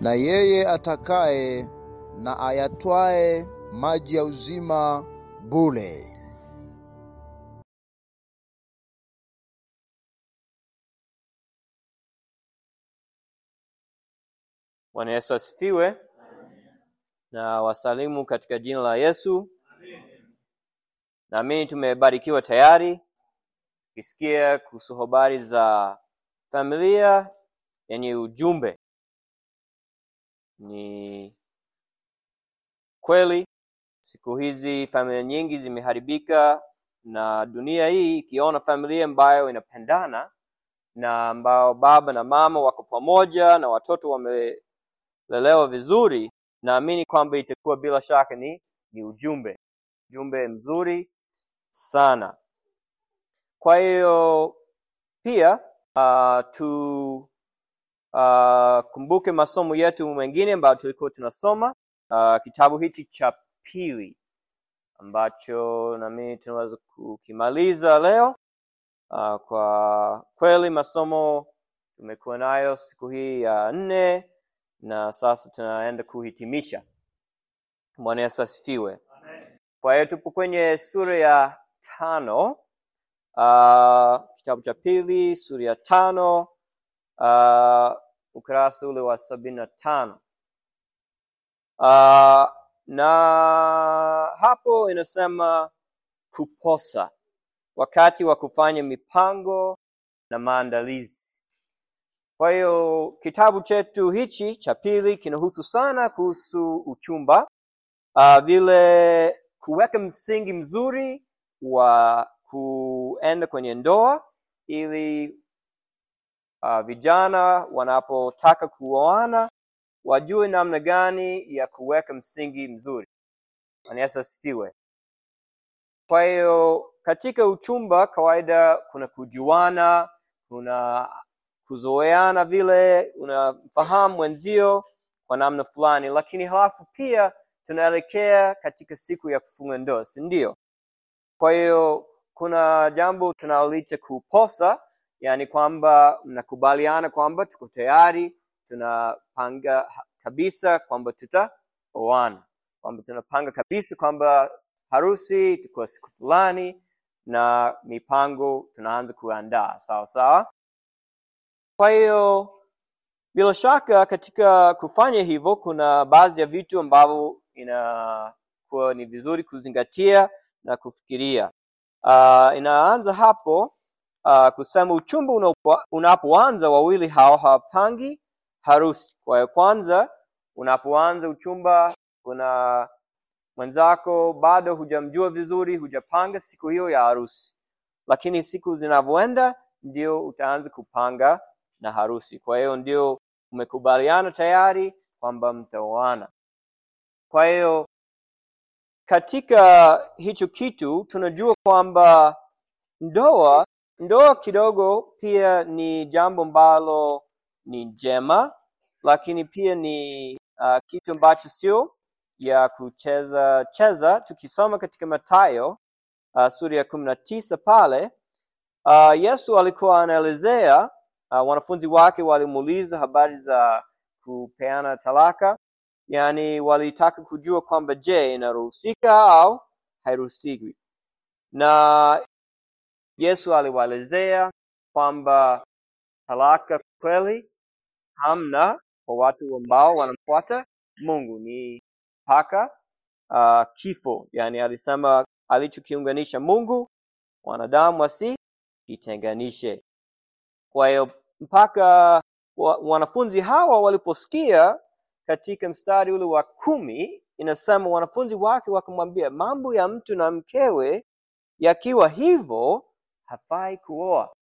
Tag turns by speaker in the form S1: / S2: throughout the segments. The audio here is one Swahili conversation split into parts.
S1: na yeye atakaye na ayatwae maji ya uzima bure.
S2: Bwana Yesu asifiwe. Na wasalimu katika jina la Yesu. Naamini tumebarikiwa tayari tukisikia kuhusu habari za familia yenye ujumbe. Ni kweli siku hizi familia nyingi zimeharibika, na dunia hii ikiona familia ambayo inapendana na ambao baba na mama wako pamoja na watoto wamelelewa vizuri, naamini kwamba itakuwa bila shaka ni ni ujumbe ujumbe mzuri sana. Kwa hiyo pia uh, tu uh, kumbuke masomo yetu mengine ambayo tulikuwa tunasoma uh, kitabu hichi cha pili ambacho nami tunaweza kukimaliza leo. Uh, kwa kweli masomo tumekuwa nayo siku hii ya nne na sasa tunaenda kuhitimisha. Bwana Yesu asifiwe. Kwa hiyo tupo kwenye sura ya tano uh, kitabu cha pili sura ya tano uh, ukurasa ule wa sabini na tano uh, na hapo inasema kuposa wakati wa kufanya mipango na maandalizi. Kwa hiyo kitabu chetu hichi cha pili kinahusu sana kuhusu uchumba, uh, vile kuweka msingi mzuri wa kuenda kwenye ndoa ili uh, vijana wanapotaka kuoana wajue namna gani ya kuweka msingi mzuri. Bwana Yesu asifiwe. Kwa hiyo katika uchumba kawaida kuna kujuana, kuna kuzoeana, vile unafahamu mwenzio kwa namna fulani, lakini halafu pia tunaelekea katika siku ya kufunga ndoa, si ndio? Kwa hiyo kuna jambo tunalita kuposa, yani kwamba mnakubaliana kwamba tuko tayari, tunapanga kabisa kwamba tutaoana, kwamba tunapanga kabisa kwamba harusi itakuwa siku fulani na mipango tunaanza kuandaa sawa sawa. Kwa hiyo bila shaka katika kufanya hivyo kuna baadhi ya vitu ambavyo inakuwa ni vizuri kuzingatia na kufikiria. Uh, inaanza hapo uh, kusema uchumba unapo- unapoanza wawili hao hawapangi harusi. Kwa hiyo kwanza, unapoanza uchumba kuna mwenzako bado hujamjua vizuri, hujapanga siku hiyo ya harusi, lakini siku zinavyoenda ndio utaanza kupanga na harusi. Kwa hiyo ndio umekubaliana tayari kwamba mtaoana. Kwa hiyo katika hicho kitu tunajua kwamba ndoa ndoa kidogo pia ni jambo ambalo ni njema, lakini pia ni uh, kitu ambacho sio ya kucheza cheza. Tukisoma katika Mathayo uh, sura ya kumi na tisa pale uh, Yesu alikuwa anaelezea uh, wanafunzi wake walimuuliza habari za kupeana talaka, yaani walitaka kujua kwamba je, inaruhusika au hairuhusiwi, na Yesu aliwaelezea kwamba talaka kweli hamna kwa watu ambao wanamfuata Mungu, ni mpaka uh, kifo. Yani alisema alichokiunganisha Mungu wanadamu wasikitenganishe. Kwa hiyo mpaka wa, wanafunzi hawa waliposikia katika mstari ule wa kumi inasema wanafunzi wake wakamwambia, mambo ya mtu na mkewe yakiwa hivyo hafai kuoa.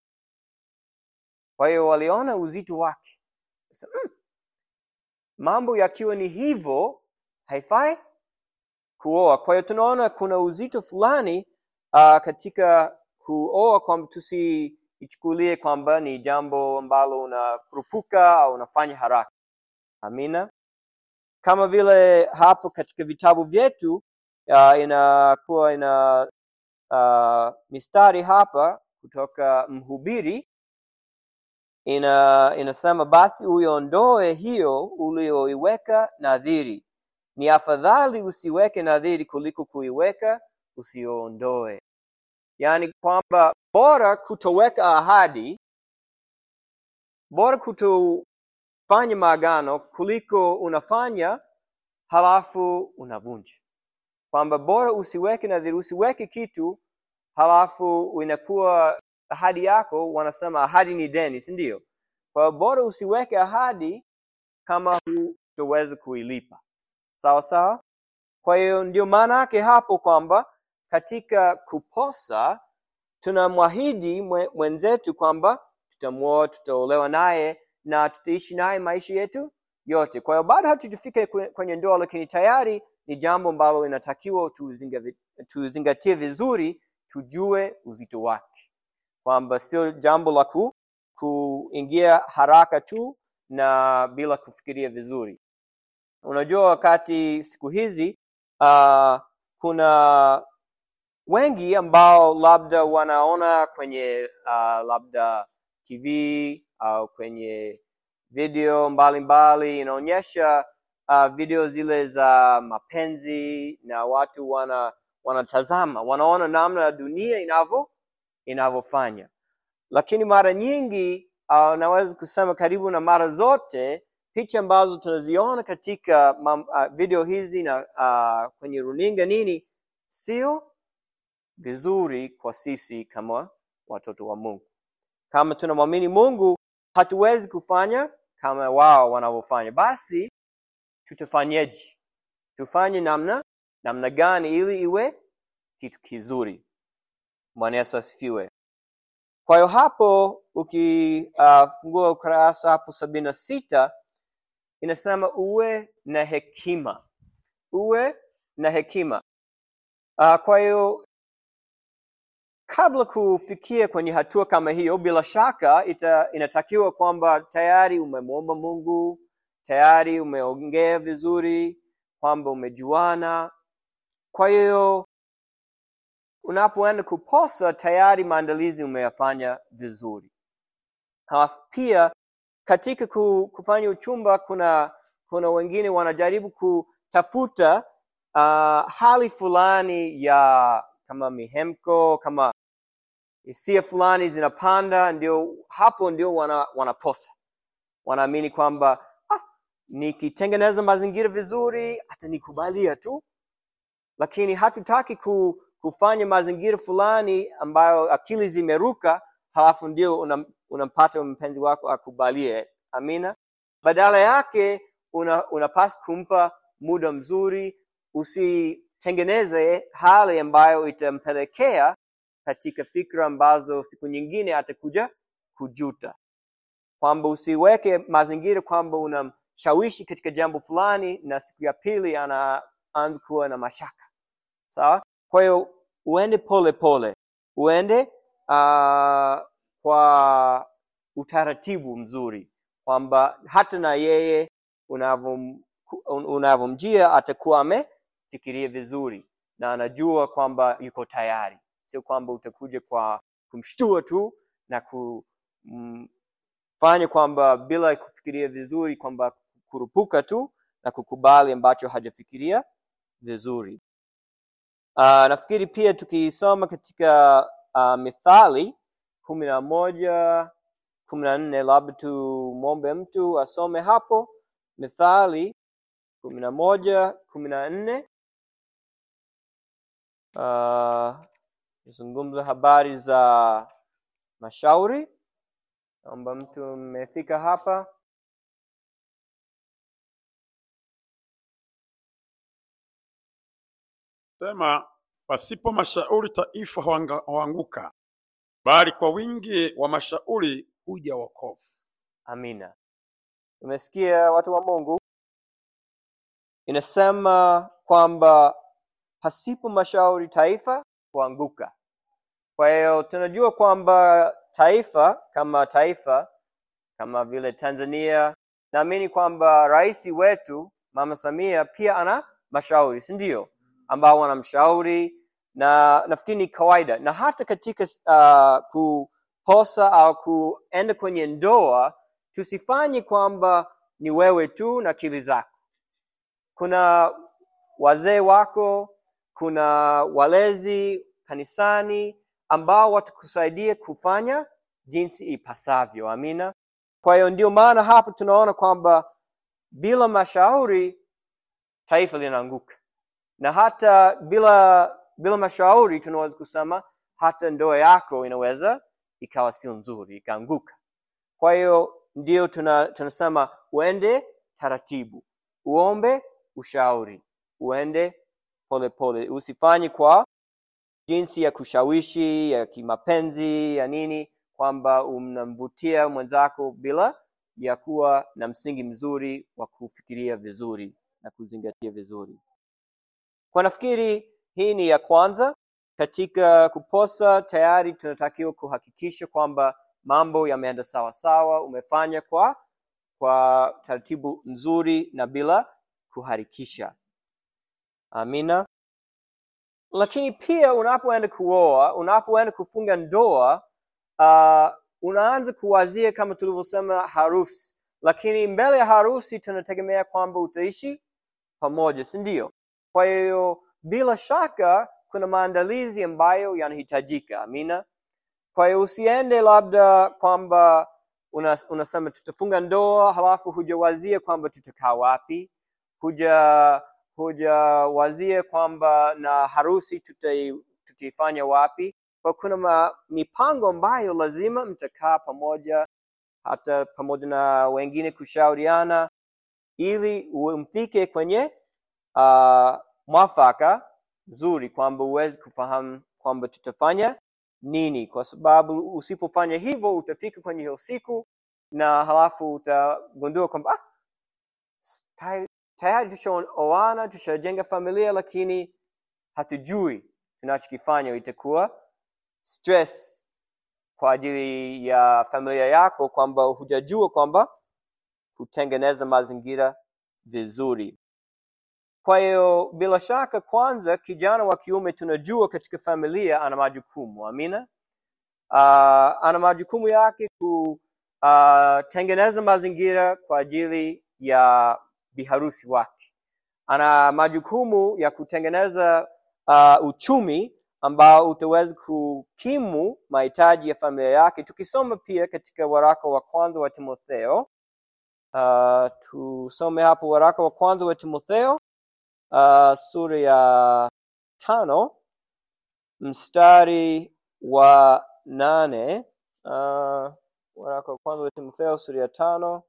S2: Kwa hiyo waliona uzito wake, Sasa, mm, mambo yakiwa ni hivyo haifai kuoa. Kwa hiyo tunaona kuna uzito fulani uh, katika kuoa, kwamba tusiichukulie kwamba ni jambo ambalo unakurupuka au unafanya haraka. Amina. Kama vile hapo katika vitabu vyetu uh, inakuwa ina uh, mistari hapa kutoka Mhubiri ina inasema basi uiondoe hiyo ulioiweka nadhiri ni afadhali usiweke nadhiri kuliko kuiweka usiondoe yaani kwamba bora kutoweka ahadi bora kutofanya maagano kuliko unafanya halafu unavunja kwamba bora usiweke nadhiri usiweke kitu halafu inakuwa ahadi yako wanasema ahadi ni deni si ndio kwa hiyo bora usiweke ahadi kama hutoweza kuilipa sawa sawa kwa hiyo ndio maana yake hapo kwamba katika kuposa tunamwahidi mwe- mwenzetu kwamba tutamwoa tutaolewa naye na tutaishi naye maisha yetu yote kwa hiyo bado hatujafika kwe- kwenye ndoa lakini tayari ni jambo ambalo inatakiwa tuzinga- tuzingatie vizuri tujue uzito wake kwamba sio jambo la ku, kuingia haraka tu na bila kufikiria vizuri unajua wakati siku hizi uh, kuna wengi ambao labda wanaona kwenye uh, labda tv au kwenye video mbalimbali inaonyesha uh, video zile za mapenzi na watu wana wanatazama wanaona namna ya dunia inavyo inavyofanya lakini mara nyingi uh, naweza kusema karibu na mara zote picha ambazo tunaziona katika mam, uh, video hizi na uh, kwenye runinga nini sio vizuri kwa sisi kama watoto wa mungu kama tunamwamini mungu hatuwezi kufanya kama wao wanavyofanya basi tutafanyeje tufanye namna namna gani ili iwe kitu kizuri bwana yesu asifiwe kwa hiyo hapo ukifungua uh, ukurasa hapo sabini na sita inasema uwe na hekima uwe na hekima uh, kwa hiyo kabla kufikia kwenye hatua kama hiyo bila shaka ita, inatakiwa kwamba tayari umemwomba mungu tayari umeongea vizuri kwamba umejuana kwa hiyo unapoenda kuposa tayari maandalizi umeyafanya vizuri halafu pia katika ku- kufanya uchumba kuna kuna wengine wanajaribu kutafuta uh, hali fulani ya kama mihemko kama hisia fulani zinapanda ndio hapo ndio wana, wanaposa wanaamini kwamba ah, nikitengeneza mazingira vizuri atanikubalia tu lakini hatutaki ku, kufanya mazingira fulani ambayo akili zimeruka halafu ndio unam- unampata mpenzi wako akubalie amina badala yake una, unapaswa kumpa muda mzuri usitengeneze hali ambayo itampelekea katika fikra ambazo siku nyingine atakuja kujuta kwamba usiweke mazingira kwamba unamshawishi katika jambo fulani na siku ya pili anaanza kuwa na mashaka sawa kwa hiyo uende pole pole uende uh, kwa utaratibu mzuri kwamba hata na yeye unavom- un- unavyomjia atakuwa amefikiria vizuri na anajua kwamba yuko tayari sio kwamba utakuja kwa kumshtua tu na kumfanya kwamba bila kufikiria vizuri kwamba kurupuka tu na kukubali ambacho hajafikiria vizuri uh, nafikiri pia tukisoma katika uh, mithali kumi na moja kumi na nne labda tumwombe mtu asome hapo mithali kumi na moja kumi na nne uh, zungumza habari za mashauri naomba mtu mmefika hapa
S3: Sema, pasipo mashauri taifa huanga- huanguka, bali kwa wingi wa mashauri huja wokovu.
S2: amina umesikia watu wa mungu inasema kwamba pasipo mashauri taifa huanguka kwa hiyo tunajua kwamba taifa kama taifa kama vile tanzania naamini kwamba rais wetu mama samia pia ana mashauri si ndio ambao wanamshauri na nafikiri ni kawaida na hata katika uh, kuposa au kuenda kwenye ndoa tusifanye kwamba ni wewe tu na akili zako kuna wazee wako kuna walezi kanisani ambao watakusaidia kufanya jinsi ipasavyo amina kwa hiyo ndio maana hapa tunaona kwamba bila mashauri taifa linaanguka na hata bila bila mashauri tunaweza kusema hata ndoa yako inaweza ikawa sio nzuri ikaanguka kwa hiyo ndio tuna, tunasema uende taratibu uombe ushauri uende polepole pole. usifanye kwa jinsi ya kushawishi ya kimapenzi ya nini kwamba unamvutia mwenzako bila ya kuwa na msingi mzuri wa kufikiria vizuri na kuzingatia vizuri kwa nafikiri hii ni ya kwanza katika kuposa tayari tunatakiwa kuhakikisha kwamba mambo yameenda sawa sawa umefanya kwa kwa taratibu nzuri na bila kuharikisha amina lakini pia unapoenda kuoa unapoenda kufunga ndoa uh, unaanza kuwazia kama tulivyosema harusi lakini mbele ya harusi tunategemea kwamba utaishi pamoja si ndio kwa hiyo bila shaka kuna maandalizi ambayo yanahitajika amina kwa hiyo usiende labda kwamba una, unasema tutafunga ndoa halafu hujawazia kwamba tutakaa wapi huja hujawazia kwamba na harusi tutai, tutaifanya wapi kwa kuna ma, mipango ambayo lazima mtakaa pamoja hata pamoja na wengine kushauriana ili umfike kwenye uh, mwafaka nzuri kwamba uweze kufahamu kwamba tutafanya nini kwa sababu usipofanya hivyo utafika kwenye hiyo siku na halafu utagundua kwamba ah, tay- tayari tushaoana tushajenga familia lakini hatujui tunachokifanya itakuwa stress kwa ajili ya familia yako kwamba hujajua kwamba kutengeneza mazingira vizuri kwa hiyo bila shaka kwanza kijana wa kiume tunajua katika familia ana majukumu amina uh, ana majukumu yake kutengeneza mazingira kwa ajili ya biharusi wake ana majukumu ya kutengeneza uh, uchumi ambao utaweza kukimu mahitaji ya familia yake tukisoma pia katika waraka wa kwanza wa timotheo uh, tusome hapo waraka wa kwanza wa timotheo uh, sura ya tano mstari wa nane uh, waraka wa kwanza wa timotheo sura ya tano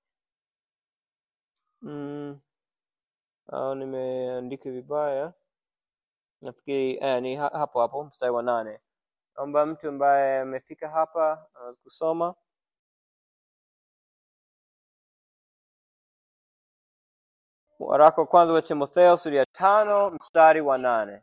S2: mm, au nimeandika vibaya nafikiri eh, ni ha- hapo hapo mstari wa nane naomba mtu ambaye amefika hapa anaweza kusoma waraka wa kwanza wa timotheo sura ya tano mstari wa nane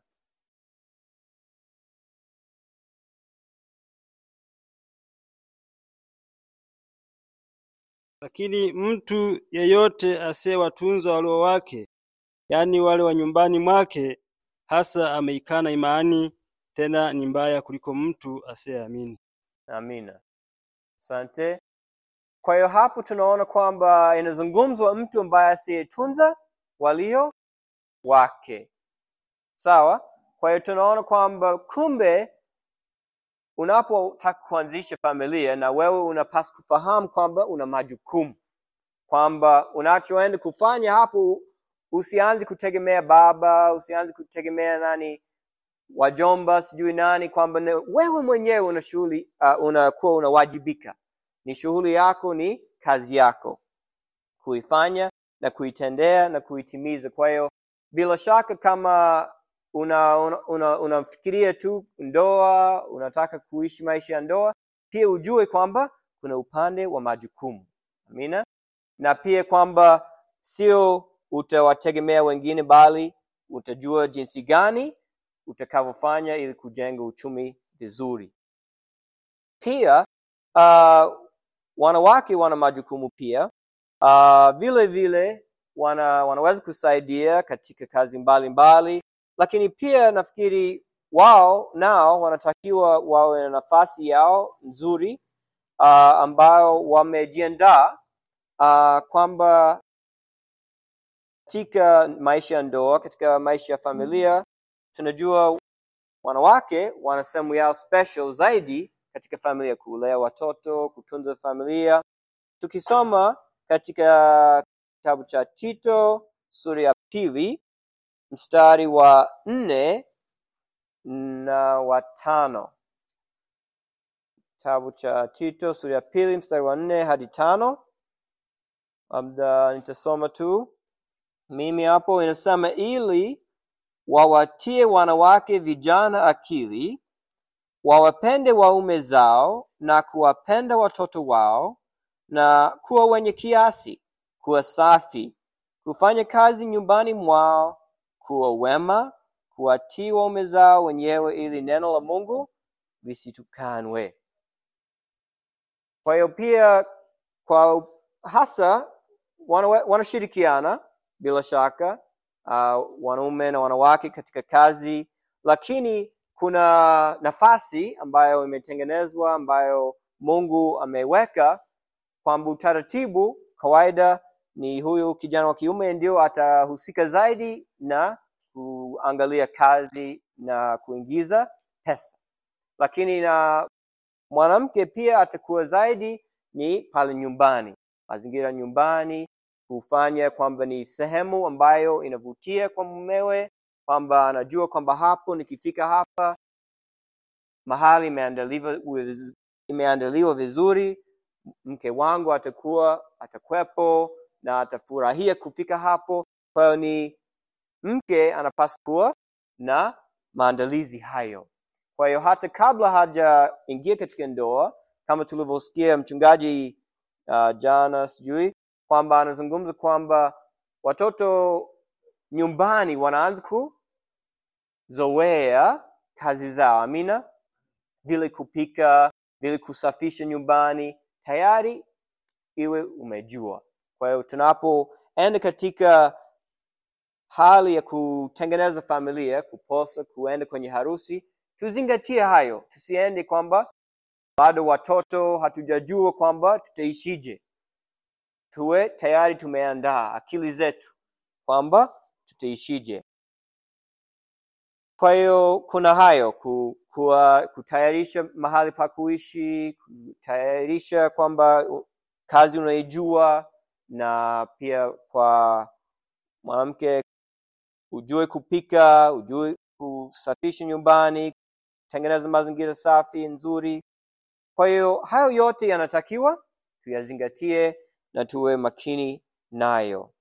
S4: Lakini mtu yeyote asiyewatunza walio wake, yaani wale wa nyumbani mwake, hasa ameikana imani, tena ni mbaya kuliko mtu asiyeamini.
S2: amina asante kwa hiyo hapo tunaona kwamba inazungumzwa mtu ambaye asiyetunza walio wake sawa kwa hiyo tunaona kwamba kumbe unapotaka kuanzisha familia na wewe unapaswa kufahamu kwamba una majukumu kwamba unachoenda kufanya hapo usianze kutegemea baba usianze kutegemea nani wajomba sijui nani kwamba ne- wewe mwenyewe una shughuli uh, unakuwa unawajibika ni shughuli yako ni kazi yako kuifanya na kuitendea na kuitimiza kwa hiyo bila shaka kama una una, una, unafikiria tu ndoa unataka kuishi maisha ya ndoa pia ujue kwamba kuna upande wa majukumu amina na pia kwamba sio utawategemea wengine bali utajua jinsi gani utakavyofanya ili kujenga uchumi vizuri pia uh, wanawake wana majukumu pia uh, vile vile wana, wanaweza kusaidia katika kazi mbalimbali mbali, lakini pia nafikiri wao nao wanatakiwa wawe na nafasi yao nzuri uh, ambayo wamejiandaa uh, kwamba katika maisha ya ndoa, katika maisha ya familia, tunajua wanawake wana sehemu yao special zaidi katika familia, kulea watoto, kutunza familia. Tukisoma katika kitabu cha Tito sura ya pili mstari wa nne na wa tano kitabu cha Tito sura ya pili mstari wa nne hadi tano labda nitasoma tu mimi hapo. Inasema ili wawatie wanawake vijana akili, wawapende waume zao na kuwapenda watoto wao, na kuwa wenye kiasi, kuwa safi, kufanya kazi nyumbani mwao, kuwa wema, kuwatii waume zao wenyewe, ili neno la Mungu lisitukanwe. Kwa hiyo pia kwa hasa wana- wanashirikiana bila shaka uh, wanaume na wanawake katika kazi, lakini kuna nafasi ambayo imetengenezwa ambayo Mungu ameweka kwamba utaratibu kawaida ni huyu kijana wa kiume ndio atahusika zaidi na kuangalia kazi na kuingiza pesa, lakini na mwanamke pia atakuwa zaidi ni pale nyumbani, mazingira nyumbani, kufanya kwamba ni sehemu ambayo inavutia kwa mumewe, kwamba anajua kwamba hapo nikifika hapa mahali imeandaliwa wiz- imeandaliwa vizuri, mke wangu atakuwa atakwepo na atafurahia kufika hapo. Kwa hiyo ni mke anapaswa kuwa na maandalizi hayo. Kwa hiyo hata kabla hajaingia katika ndoa, kama tulivyosikia mchungaji uh, jana, sijui kwamba anazungumza kwamba watoto nyumbani wanaanza kuzoea kazi zao, amina, vile kupika, vile kusafisha nyumbani, tayari iwe umejua. Kwa hiyo tunapoenda katika hali ya kutengeneza familia, kuposa, kuenda kwenye harusi, tuzingatie hayo, tusiende kwamba bado watoto hatujajua kwamba tutaishije. Tuwe tayari tumeandaa akili zetu kwamba tutaishije. Kwa hiyo kuna hayo ku, kuwa, kutayarisha mahali pa kuishi, kutayarisha kwamba u- kazi unaijua, na pia kwa mwanamke ujue kupika, ujue kusafisha nyumbani, kutengeneza mazingira safi nzuri. Kwa hiyo hayo yote yanatakiwa tuyazingatie na tuwe makini nayo.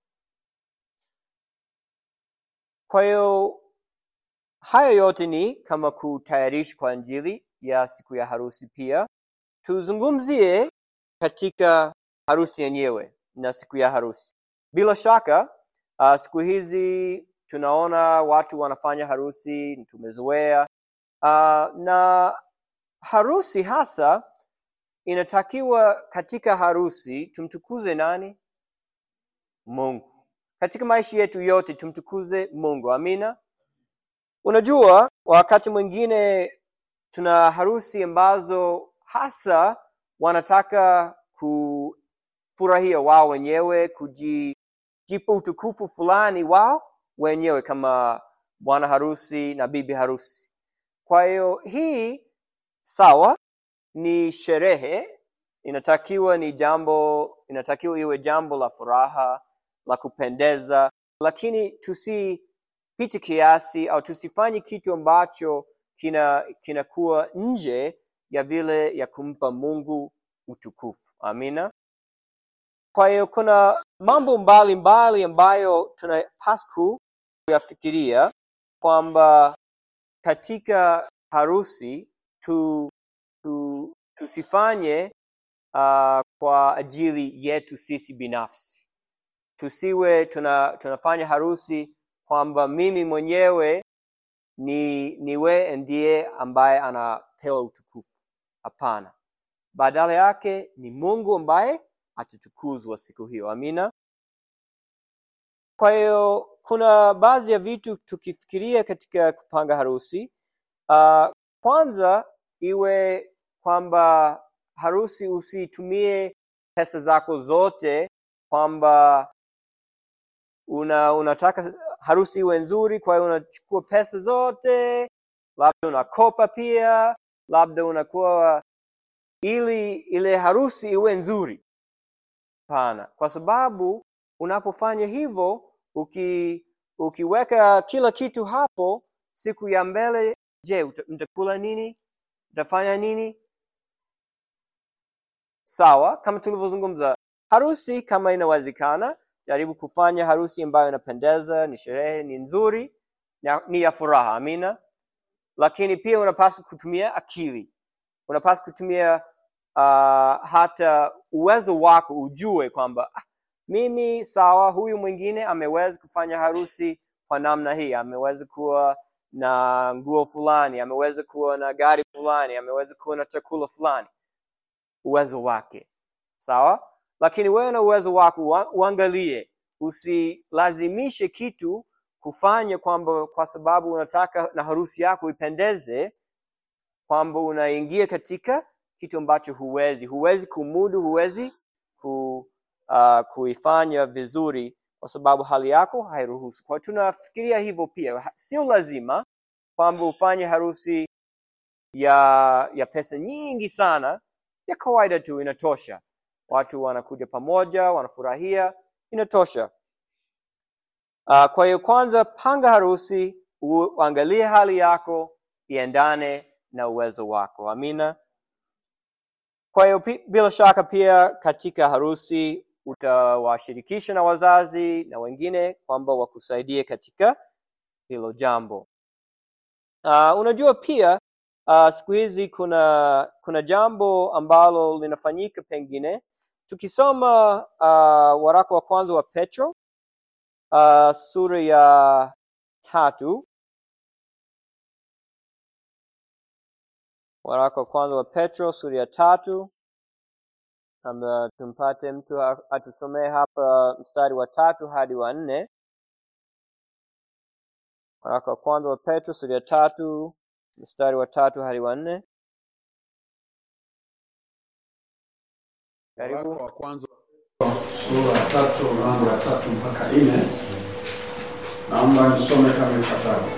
S2: Kwa hiyo hayo yote ni kama kutayarisha kwa ajili ya siku ya harusi. Pia tuzungumzie katika harusi yenyewe na siku ya harusi. Bila shaka uh, siku hizi tunaona watu wanafanya harusi, tumezoea uh, na harusi hasa inatakiwa katika harusi tumtukuze nani? Mungu. Katika maisha yetu yote tumtukuze Mungu. Amina. Unajua, wakati mwingine tuna harusi ambazo hasa wanataka kufurahia wao wenyewe, kujipa utukufu fulani wao wenyewe kama bwana harusi na bibi harusi. Kwa hiyo hii sawa, ni sherehe, inatakiwa ni jambo, inatakiwa iwe jambo la furaha, la kupendeza, lakini tusipite kiasi au tusifanye kitu ambacho kina kinakuwa nje ya vile ya kumpa Mungu utukufu. Amina. Kwa hiyo kuna mambo mbalimbali mbali ambayo tunapaswa kuyafikiria kwamba katika harusi tu, tu, tusifanye uh, kwa ajili yetu sisi binafsi. Tusiwe tuna, tunafanya harusi kwamba mimi mwenyewe ni niwe ndiye ambaye anapewa utukufu. Hapana, badala yake ni Mungu ambaye atatukuzwa siku hiyo. Amina. Kwa hiyo kuna baadhi ya vitu tukifikiria katika kupanga harusi uh, kwanza iwe kwamba harusi usitumie pesa zako zote kwamba una unataka harusi iwe nzuri kwa hiyo unachukua pesa zote labda unakopa pia labda unakuwa ili ile harusi iwe nzuri hapana kwa sababu unapofanya hivyo uki ukiweka kila kitu hapo siku ya mbele je uta- mtakula nini mtafanya nini sawa kama tulivyozungumza harusi kama inawezekana jaribu kufanya harusi ambayo inapendeza ni sherehe ni nzuri na ni ya furaha amina lakini pia unapaswa kutumia akili unapaswa kutumia uh, hata uwezo wako ujue kwamba ah, mimi sawa huyu mwingine ameweza kufanya harusi kwa namna hii ameweza kuwa na nguo fulani ameweza kuwa na gari fulani ameweza kuwa na chakula fulani uwezo wake sawa lakini wewe na uwezo wako ua- uangalie usilazimishe kitu kufanya kwamba kwa sababu unataka na harusi yako ipendeze kwamba unaingia katika kitu ambacho huwezi huwezi kumudu huwezi ku, uh, kuifanya vizuri kwa sababu hali yako hairuhusu kwa hiyo tunafikiria hivyo pia Ha- sio lazima kwamba ufanye harusi ya ya pesa nyingi sana ya kawaida tu inatosha watu wanakuja pamoja wanafurahia inatosha uh, kwa hiyo kwanza panga harusi uangalie hali yako iendane na uwezo wako amina kwa hiyo pi- bila shaka pia katika harusi utawashirikisha na wazazi na wengine kwamba wakusaidie katika hilo jambo uh, unajua pia uh, siku hizi kuna kuna jambo ambalo linafanyika pengine tukisoma uh, waraka wa kwanza wa petro uh, sura ya tatu waraka wa kwanza wa petro sura ya tatu ama tumpate mtu a- atusomee hapa mstari wa tatu hadi wa nne waraka wa kwanza wa petro sura ya tatu mstari wa tatu hadi wa nne
S3: Waraka
S2: karibu
S3: wa kwanza
S5: sura ya tatu mlango wa tatu mpaka nne naomba nisome kama ifuatavyo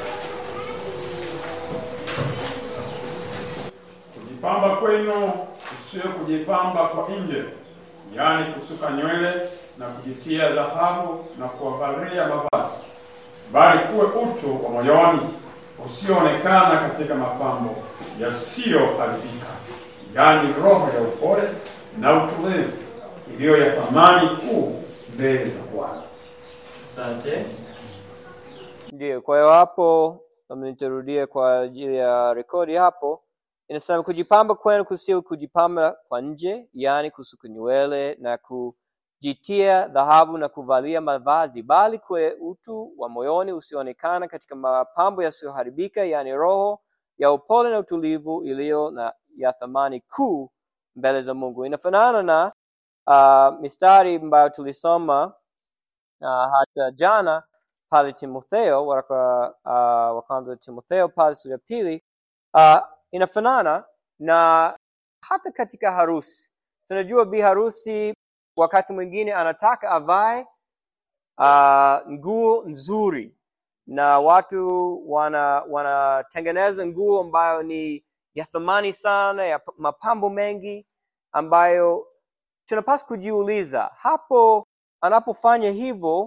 S5: kujipamba kwenu sio kujipamba kwa nje yaani kusuka nywele na kujitia dhahabu na kuwavalia mavazi bali kuwe utu wa moyoni usioonekana katika mapambo yasiyoharibika yaani roho ya upole na utulivu iliyo ya thamani kuu mbele za Bwana.
S2: asante ndio kwa hiyo hapo kama nitarudia kwa ajili ya rekodi hapo inasema kujipamba kwenu kusio kujipamba kwa nje yaani kusuka nywele na kujitia dhahabu na kuvalia mavazi bali kwe utu wa moyoni usioonekana katika mapambo yasiyoharibika yaani roho ya upole na utulivu iliyo na ya thamani kuu mbele za mungu inafanana na uh, mistari ambayo tulisoma uh, hata jana pale timotheo waraka uh, wa kwanza wa timotheo pale sura ya pili uh, inafanana na hata katika harusi tunajua bi harusi wakati mwingine anataka avae uh, nguo nzuri na watu wana wanatengeneza nguo ambayo ni ya thamani sana ya p- mapambo mengi ambayo tunapaswa kujiuliza hapo anapofanya hivyo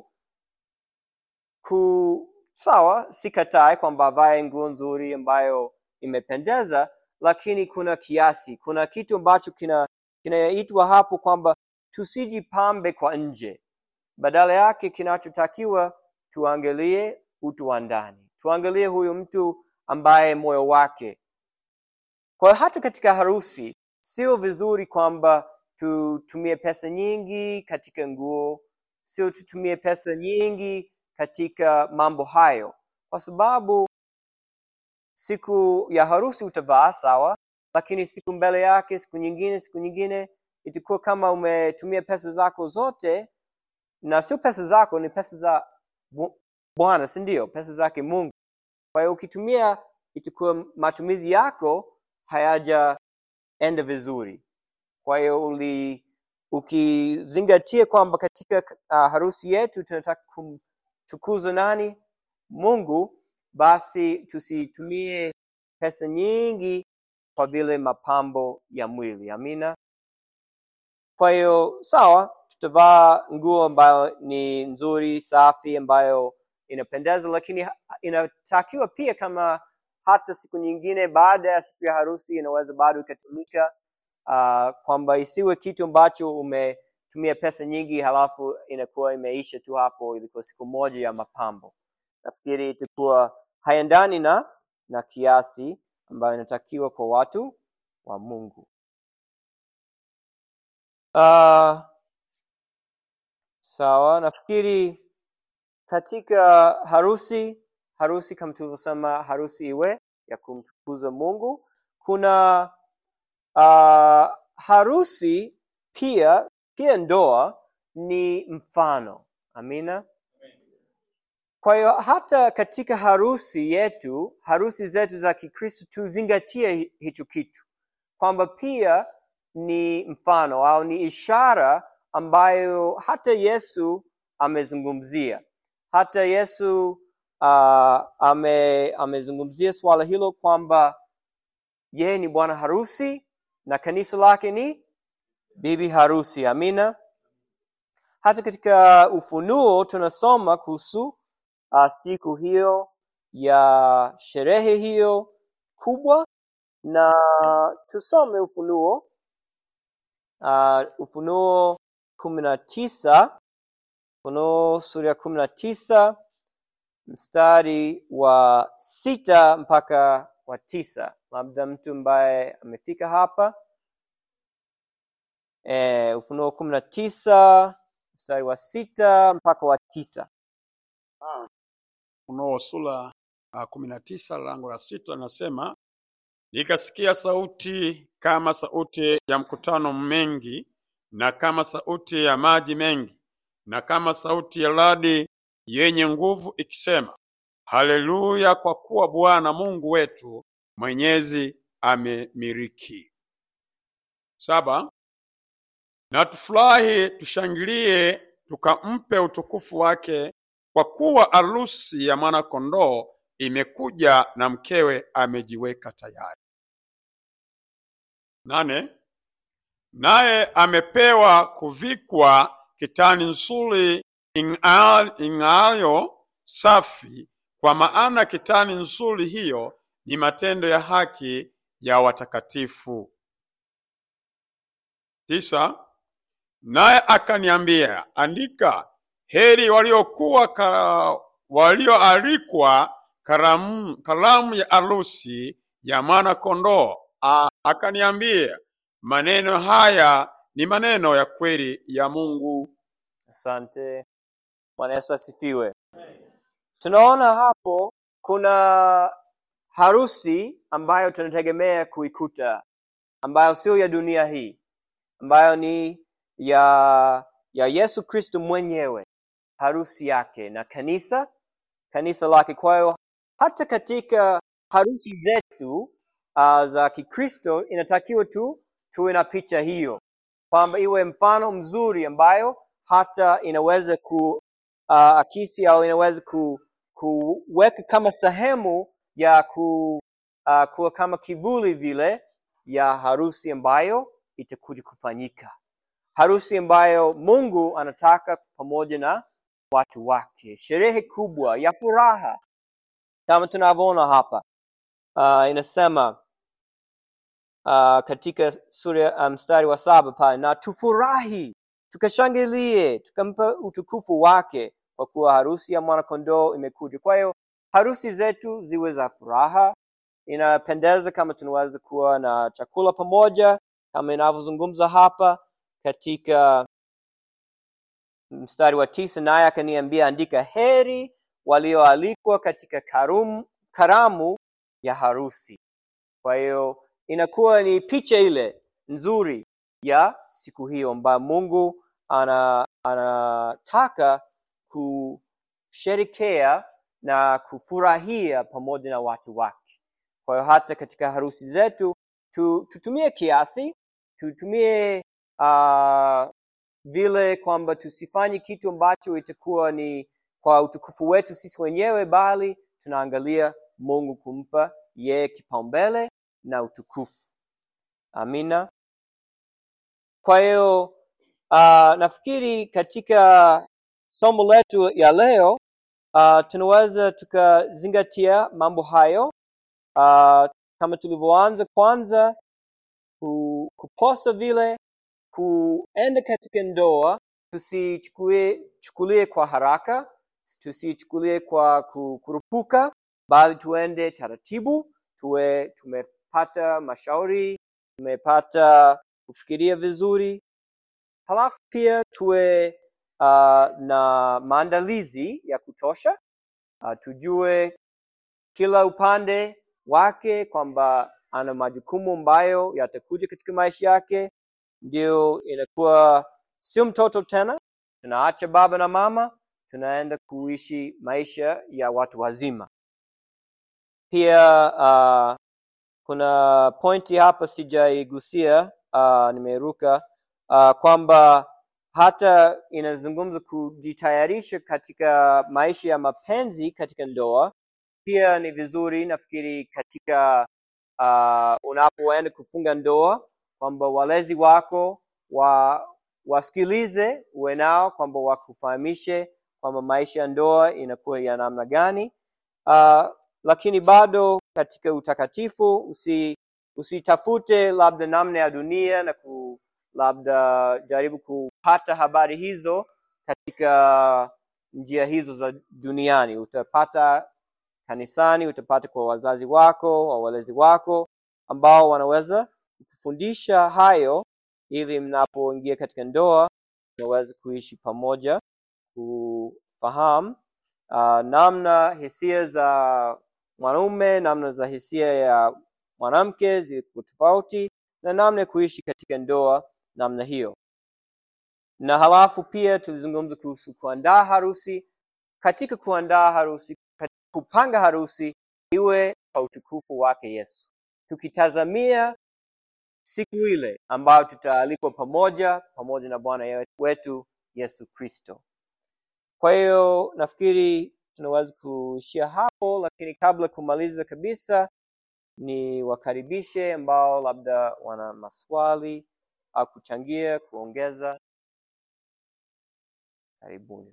S2: ku sawa sikatai kwamba avae nguo nzuri ambayo imependeza lakini kuna kiasi kuna kitu ambacho kina kinaitwa hapo kwamba tusijipambe kwa nje badala yake kinachotakiwa tuangalie utu wa ndani tuangalie huyu mtu ambaye moyo wake kwa hiyo hata katika harusi sio vizuri kwamba tutumie pesa nyingi katika nguo sio tutumie pesa nyingi katika mambo hayo kwa sababu siku ya harusi utavaa sawa lakini siku mbele yake siku nyingine siku nyingine itakuwa kama umetumia pesa zako zote na sio pesa zako ni pesa za Bu- bwana si ndio pesa zake mungu kwa hiyo ukitumia itakuwa matumizi yako hayajaenda vizuri kwa hiyo uli ukizingatia kwamba katika uh, harusi yetu tunataka kumtukuza nani mungu basi tusitumie pesa nyingi kwa vile mapambo ya mwili amina kwa hiyo sawa tutavaa nguo ambayo ni nzuri safi ambayo inapendeza lakini ha- inatakiwa pia kama hata siku nyingine baada ya siku ya harusi inaweza bado ikatumika uh, kwamba isiwe kitu ambacho umetumia pesa nyingi halafu inakuwa imeisha tu hapo ilikuwa siku moja ya mapambo nafikiri itakuwa haiendani na na kiasi ambayo inatakiwa kwa watu wa mungu uh, sawa nafikiri katika harusi harusi kama tulivyosema harusi iwe ya kumtukuza mungu kuna uh, harusi pia pia ndoa ni mfano amina kwa hiyo hata katika harusi yetu harusi zetu za kikristo tuzingatie hi- hicho kitu kwamba pia ni mfano au ni ishara ambayo hata yesu amezungumzia hata yesu uh, ame, amezungumzia swala hilo kwamba yeye ni bwana harusi na kanisa lake ni bibi harusi amina hata katika ufunuo tunasoma kuhusu uh, siku hiyo ya sherehe hiyo kubwa na tusome ufunuo uh, ufunuo kumi na tisa ufunuo sura ya kumi na tisa mstari wa sita mpaka wa tisa labda mtu ambaye amefika hapa e, ufunuo kumi na tisa mstari wa sita mpaka wa tisa
S3: Ufunuo sura uh, kumi na tisa lango la sita linasema nikasikia sauti kama sauti ya mkutano mengi na kama sauti ya maji mengi na kama sauti ya radi yenye nguvu ikisema, Haleluya! Kwa kuwa Bwana Mungu wetu mwenyezi amemiliki. Saba, na tufurahi tushangilie, tukampe utukufu wake, kwa kuwa arusi ya mwana-kondoo imekuja na mkewe amejiweka tayari. Nane, naye amepewa kuvikwa kitani nzuri ing'aa- ing'aayo safi, kwa maana kitani nzuri hiyo ni matendo ya haki ya watakatifu. Tisa, naye akaniambia, andika, heri waliokuwa ka, walioalikwa karamu, karamu ya arusi ya mwana kondoo. A- Akaniambia, maneno haya ni maneno ya kweli ya Mungu.
S2: asante bwana yesu asifiwe tunaona hapo kuna harusi ambayo tunategemea kuikuta ambayo sio ya dunia hii ambayo ni ya ya yesu kristo mwenyewe harusi yake na kanisa kanisa lake kwa hiyo hata katika harusi zetu uh, za kikristo inatakiwa tu tuwe na picha hiyo kwamba iwe mfano mzuri ambayo hata inaweza ku uh, akisi au inaweza ku, kuweka kama sehemu ya ku, uh, kuwa kama kivuli vile ya harusi ambayo itakuja kufanyika harusi ambayo mungu anataka pamoja na watu wake sherehe kubwa ya furaha kama tunavyoona hapa uh, inasema uh, katika sura uh, mstari wa saba pale na tufurahi tukashangilie tukampa utukufu wake kwa kuwa harusi ya mwanakondoo imekuja kwa hiyo harusi zetu ziwe za furaha inapendeza kama tunaweza kuwa na chakula pamoja kama inavyozungumza hapa katika mstari wa tisa naye akaniambia andika heri walioalikwa katika karum, karamu ya harusi kwa hiyo inakuwa ni picha ile nzuri ya siku hiyo ambayo mungu ana anataka kusherekea na kufurahia pamoja na watu wake Kwa hiyo hata katika harusi zetu tu, tutumie kiasi, tutumie uh, vile kwamba tusifanye kitu ambacho itakuwa ni kwa utukufu wetu sisi wenyewe, bali tunaangalia Mungu kumpa yeye kipaumbele na utukufu. Amina. Kwa hiyo uh, nafikiri katika somo letu ya leo uh, tunaweza tukazingatia mambo hayo uh, kama tulivyoanza kwanza ku, kuposa vile kuenda katika ndoa tusichukulie chukulie kwa haraka tusichukulie kwa ku- kurupuka bali tuende taratibu tuwe tumepata mashauri tumepata kufikiria vizuri halafu pia tuwe uh, na maandalizi ya kutosha uh, tujue kila upande wake kwamba ana majukumu ambayo yatakuja katika maisha yake ndio inakuwa sio mtoto tena tunaacha baba na mama tunaenda kuishi maisha ya watu wazima pia uh, kuna pointi hapa sijaigusia uh, nimeruka uh, kwamba hata inazungumza kujitayarisha katika maisha ya mapenzi katika ndoa pia ni vizuri nafikiri katika uh, unapoenda kufunga ndoa kwamba walezi wako wa wasikilize uwe nao kwamba wakufahamishe kwamba maisha ya ndoa inakuwa ya namna gani uh, lakini bado katika utakatifu usi usitafute labda namna ya dunia na ku labda jaribu kupata habari hizo katika njia hizo za duniani utapata kanisani utapata kwa wazazi wako au walezi wako ambao wanaweza kufundisha hayo ili mnapoingia katika ndoa mnaweza kuishi pamoja kufahamu uh, namna hisia za mwanaume namna za hisia ya mwanamke ziko tofauti na namna ya kuishi katika ndoa namna hiyo na halafu pia tulizungumza kuhusu kuandaa harusi katika kuandaa harusi katika kupanga harusi iwe kwa utukufu wake yesu tukitazamia siku ile ambayo tutaalikwa pamoja pamoja na bwana wetu yesu kristo kwa hiyo nafikiri tunaweza kuishia hapo lakini kabla kumaliza kabisa ni wakaribishe ambao labda wana maswali au kuchangia kuongeza karibuni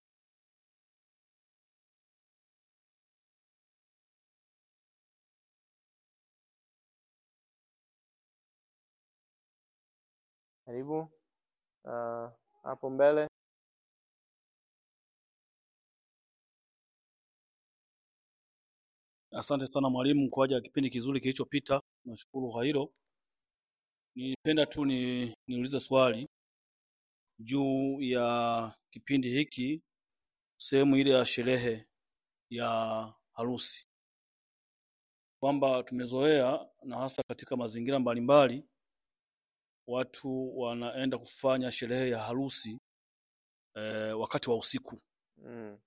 S2: karibu uh, hapo mbele
S6: Asante sana mwalimu kwa ajili ya kipindi kizuri kilichopita. Nashukuru kwa hilo. Nipenda tu ni niulize swali juu ya kipindi hiki, sehemu ile ya sherehe ya harusi, kwamba tumezoea na hasa katika mazingira mbalimbali, watu wanaenda kufanya sherehe ya harusi eh, wakati wa usiku
S2: mm.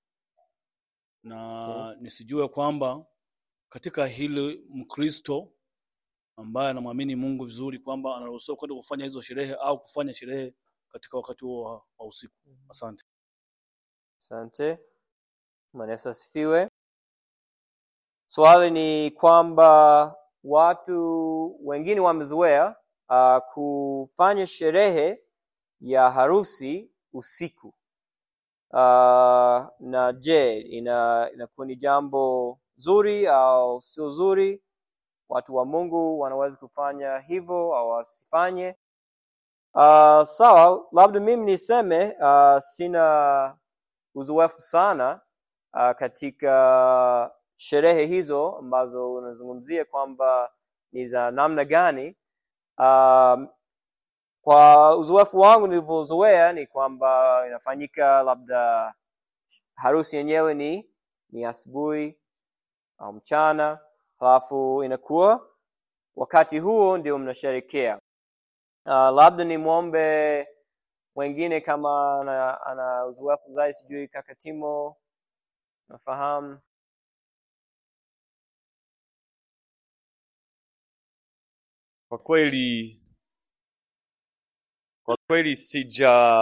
S6: na nisijue kwamba katika hili Mkristo ambaye anamwamini Mungu vizuri kwamba anaruhusiwa kwenda kufanya hizo sherehe au kufanya sherehe katika wakati huo wa, wa usiku. Asante.
S2: asante Bwana Yesu asifiwe swali ni kwamba watu wengine wamezoea uh, kufanya sherehe ya harusi usiku uh, na je ina inakuwa ni jambo zuri au sio zuri watu wa mungu wanaweza kufanya hivyo au wasifanye uh, sawa labda mimi niseme uh, sina uzoefu sana uh, katika sherehe hizo ambazo unazungumzia kwamba ni za namna gani um, kwa uzoefu wangu nilivyozoea ni kwamba inafanyika labda harusi yenyewe ni ni asubuhi au mchana halafu inakuwa wakati huo ndio mnasherekea uh, labda nimwombe wengine kama ana, ana uzoefu zaidi sijui kaka timo nafahamu
S7: kwa kweli kwa kweli sija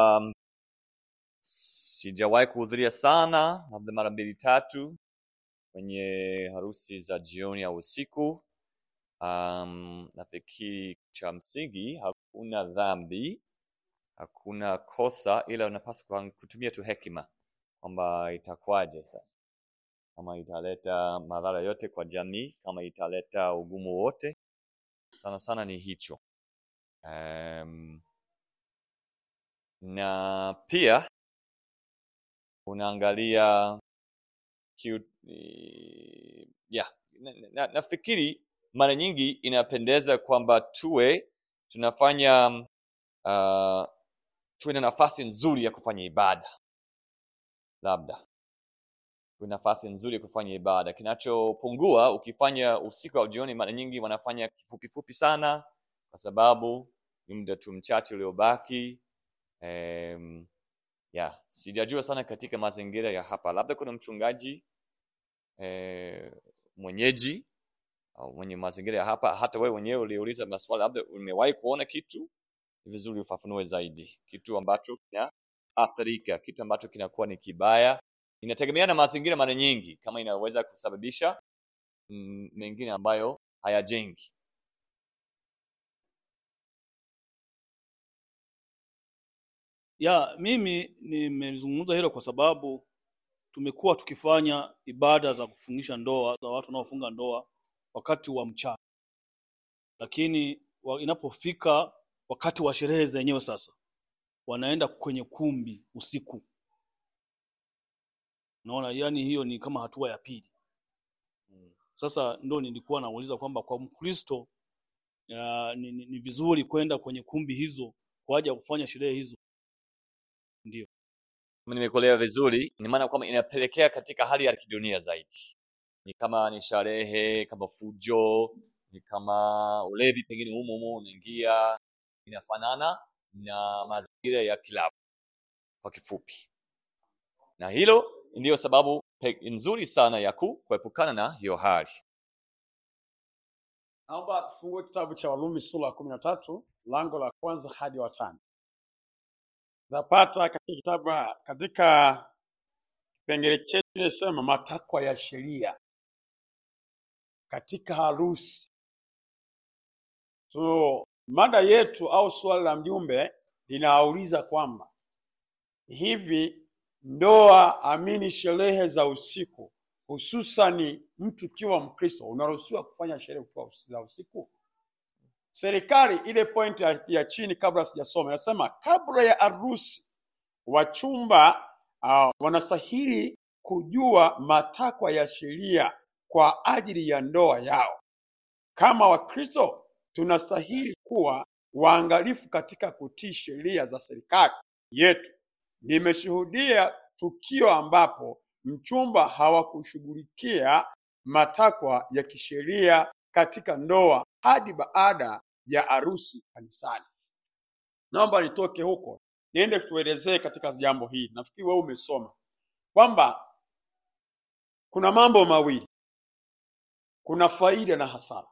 S7: sijawahi kuhudhuria sana, labda mara mbili tatu kwenye harusi za jioni au usiku. Um, nafikiri cha msingi hakuna dhambi, hakuna kosa, ila unapaswa kutumia tu hekima kwamba itakuwaje sasa, kama italeta madhara yote kwa jamii, kama italeta ugumu wote, sana sana ni hicho. Um, na pia unaangalia kiu, eh, yeah, na, na, nafikiri mara nyingi inapendeza kwamba tuwe tunafanya uh, tuwe na nafasi nzuri ya kufanya ibada, labda tuwe nafasi nzuri ya kufanya ibada. Kinachopungua ukifanya usiku au jioni, mara nyingi wanafanya kifupi fupi sana, kwa sababu ni muda tu mchache uliobaki. Um, ya sijajua sana katika mazingira ya hapa, labda kuna mchungaji eh, mwenyeji au mwenye mazingira ya hapa, hata wewe mwenyewe uliuliza maswali, labda umewahi kuona kitu, ni vizuri ufafanue zaidi, kitu ambacho kinaathirika, kitu ambacho kinakuwa ni kibaya. Inategemea na mazingira mara nyingi, kama inaweza kusababisha mm, mengine ambayo hayajengi.
S6: Ya, mimi nimezungumza hilo kwa sababu tumekuwa tukifanya ibada za kufungisha ndoa za watu wanaofunga ndoa wakati wa mchana, lakini wa, inapofika wakati wa sherehe zenyewe sasa wanaenda kwenye kumbi usiku. Naona yani hiyo ni kama hatua ya pili. Sasa ndo nilikuwa nauliza kwamba kwa Mkristo ya, ni, ni, ni vizuri kwenda kwenye kumbi hizo kwa ajili ya kufanya sherehe hizo. Ndio.
S7: Kama nimekuelewa vizuri, ni maana kwamba inapelekea katika hali ya kidunia zaidi, ni kama ni sherehe, kama fujo, ni kama ulevi, pengine humo humo unaingia, inafanana na mazingira ya kilabu kwa kifupi, na hilo ndiyo sababu pe- nzuri sana ya ku- kuepukana na hiyo hali.
S3: Naomba tufungue kitabu cha Warumi sura ya kumi na tatu lango la kwanza hadi wa tano. Zapata katika kitabu katika kipengele chetu inasema matakwa ya sheria katika harusi. So mada yetu au swali la mjumbe linauliza kwamba hivi ndoa amini sherehe za usiku hususani mtu ukiwa Mkristo unaruhusiwa kufanya sherehe ukiwa us- za usiku? Serikali ile point ya, ya chini kabla sijasoma inasema kabla ya harusi wachumba uh, wanastahili kujua matakwa ya sheria kwa ajili ya ndoa yao. Kama Wakristo tunastahili kuwa waangalifu katika kutii sheria za serikali yetu. Nimeshuhudia tukio ambapo mchumba hawakushughulikia matakwa ya kisheria katika ndoa hadi baada ya harusi kanisani. Naomba nitoke huko niende tuelezee katika jambo hili. Nafikiri wewe umesoma kwamba kuna mambo mawili, kuna faida na hasara.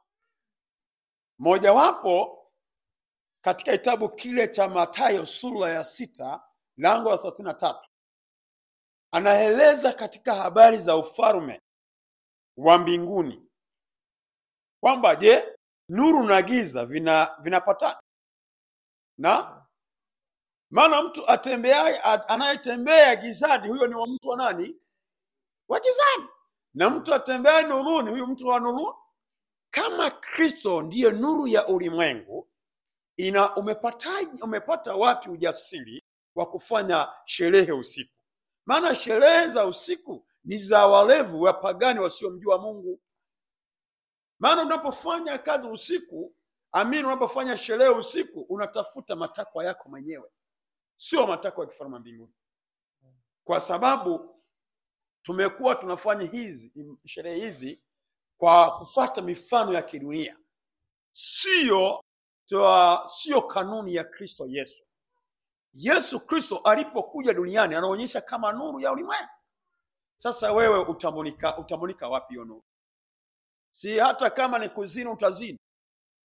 S3: Mojawapo katika kitabu kile cha Mathayo sura ya sita lango la thelathini na tatu anaeleza katika habari za ufalme wa mbinguni kwamba je, nuru na giza vina vinapatana na maana mtu atembeaye a- anayetembea gizani huyo ni wa mtu wa nani? Wa gizani. Na mtu atembeaye nuruni huyo mtu wa nuru. Kama Kristo ndiye nuru ya ulimwengu, ina umepata, umepata wapi ujasiri wa kufanya sherehe usiku? Maana sherehe za usiku ni za walevu wapagani wasiomjua Mungu. Maana unapofanya kazi usiku, amini, unapofanya sherehe usiku, unatafuta matakwa yako mwenyewe, sio matakwa ya kifalme mbinguni, kwa sababu tumekuwa tunafanya hizi sherehe hizi kwa kufuata mifano ya kidunia, sio toa- sio kanuni ya Kristo Yesu. Yesu Kristo alipokuja duniani anaonyesha kama nuru ya ulimwengu. Sasa wewe utamulika, utamulika wapi hiyo nuru? Si hata kama ni kuzini utazini,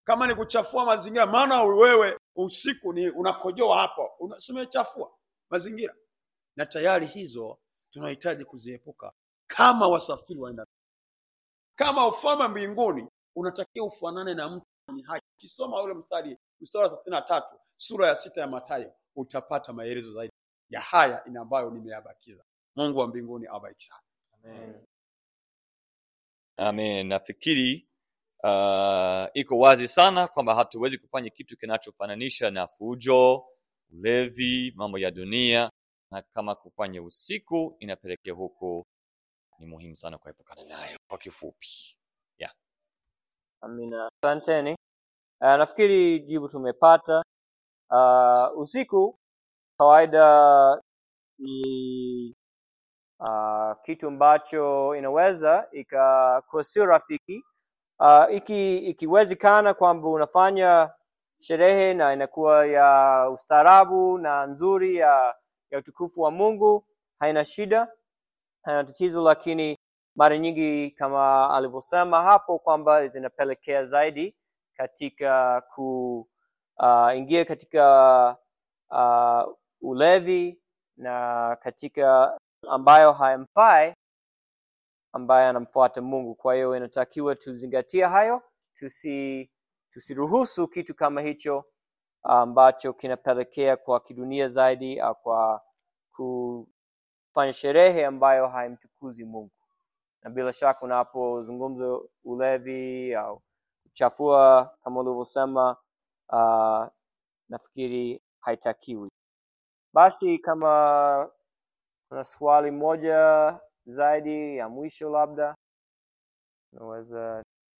S3: kama ni kuchafua mazingira, maana wewe usiku ni unakojoa hapo, una- si umechafua mazingira, na tayari hizo tunahitaji kuziepuka kama wasafiri waenda. Kama ufalme mbinguni unatakiwa ufanane na mtu mwenye haki. Ukisoma ule mstari mstari wa thelathini na tatu sura ya sita ya Mathayo utapata maelezo zaidi ya haya ina ambayo nimeyabakiza. Mungu wa mbinguni awabariki sana.
S2: Amen.
S7: Amen. Nafikiri uh, iko wazi sana kwamba hatuwezi kufanya kitu kinachofananisha na fujo, ulevi, mambo ya dunia, na kama kufanya usiku inapelekea huko, ni muhimu sana kuepukana nayo. Kwa kifupi,
S2: Amina, asanteni. Uh, nafikiri jibu tumepata. Uh, usiku kawaida ni uh, kitu ambacho inaweza ikakuwa sio rafiki uh, iki, ikiwezekana kwamba unafanya sherehe na inakuwa ya ustaarabu na nzuri ya, ya utukufu wa Mungu, haina shida, haina tatizo, lakini mara nyingi kama alivyosema hapo kwamba zinapelekea zaidi katika kuingia katika uh, ulevi na katika ambayo hayamfai ambaye anamfuata Mungu. Kwa hiyo inatakiwa tuzingatie hayo, tusi tusiruhusu kitu kama hicho ambacho kinapelekea kwa kidunia zaidi au kwa kufanya sherehe ambayo haimtukuzi Mungu. Na bila shaka unapozungumza ulevi au kuchafua kama ulivyosema, uh, nafikiri haitakiwi. Basi kama kuna swali moja zaidi ya mwisho, labda unaweza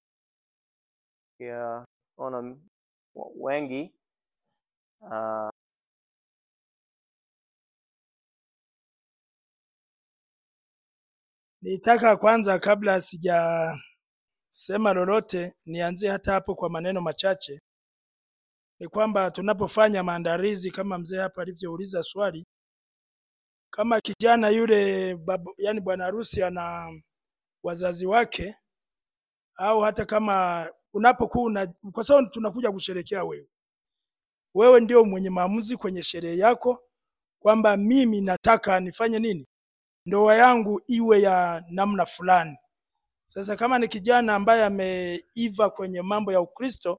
S2: ya ona wengi uh,
S8: Nitaka kwanza kabla sijasema lolote nianzie hata hapo kwa maneno machache. Ni kwamba tunapofanya maandalizi kama mzee hapa alivyouliza swali, kama kijana yule babu, yani bwana harusi ana wazazi wake, au hata kama unapokuwa una, kwa sababu tunakuja kusherekea wewe, wewe ndio mwenye maamuzi kwenye sherehe yako kwamba mimi nataka nifanye nini, ndoa yangu iwe ya namna fulani. Sasa kama ni kijana ambaye ameiva kwenye mambo ya Ukristo,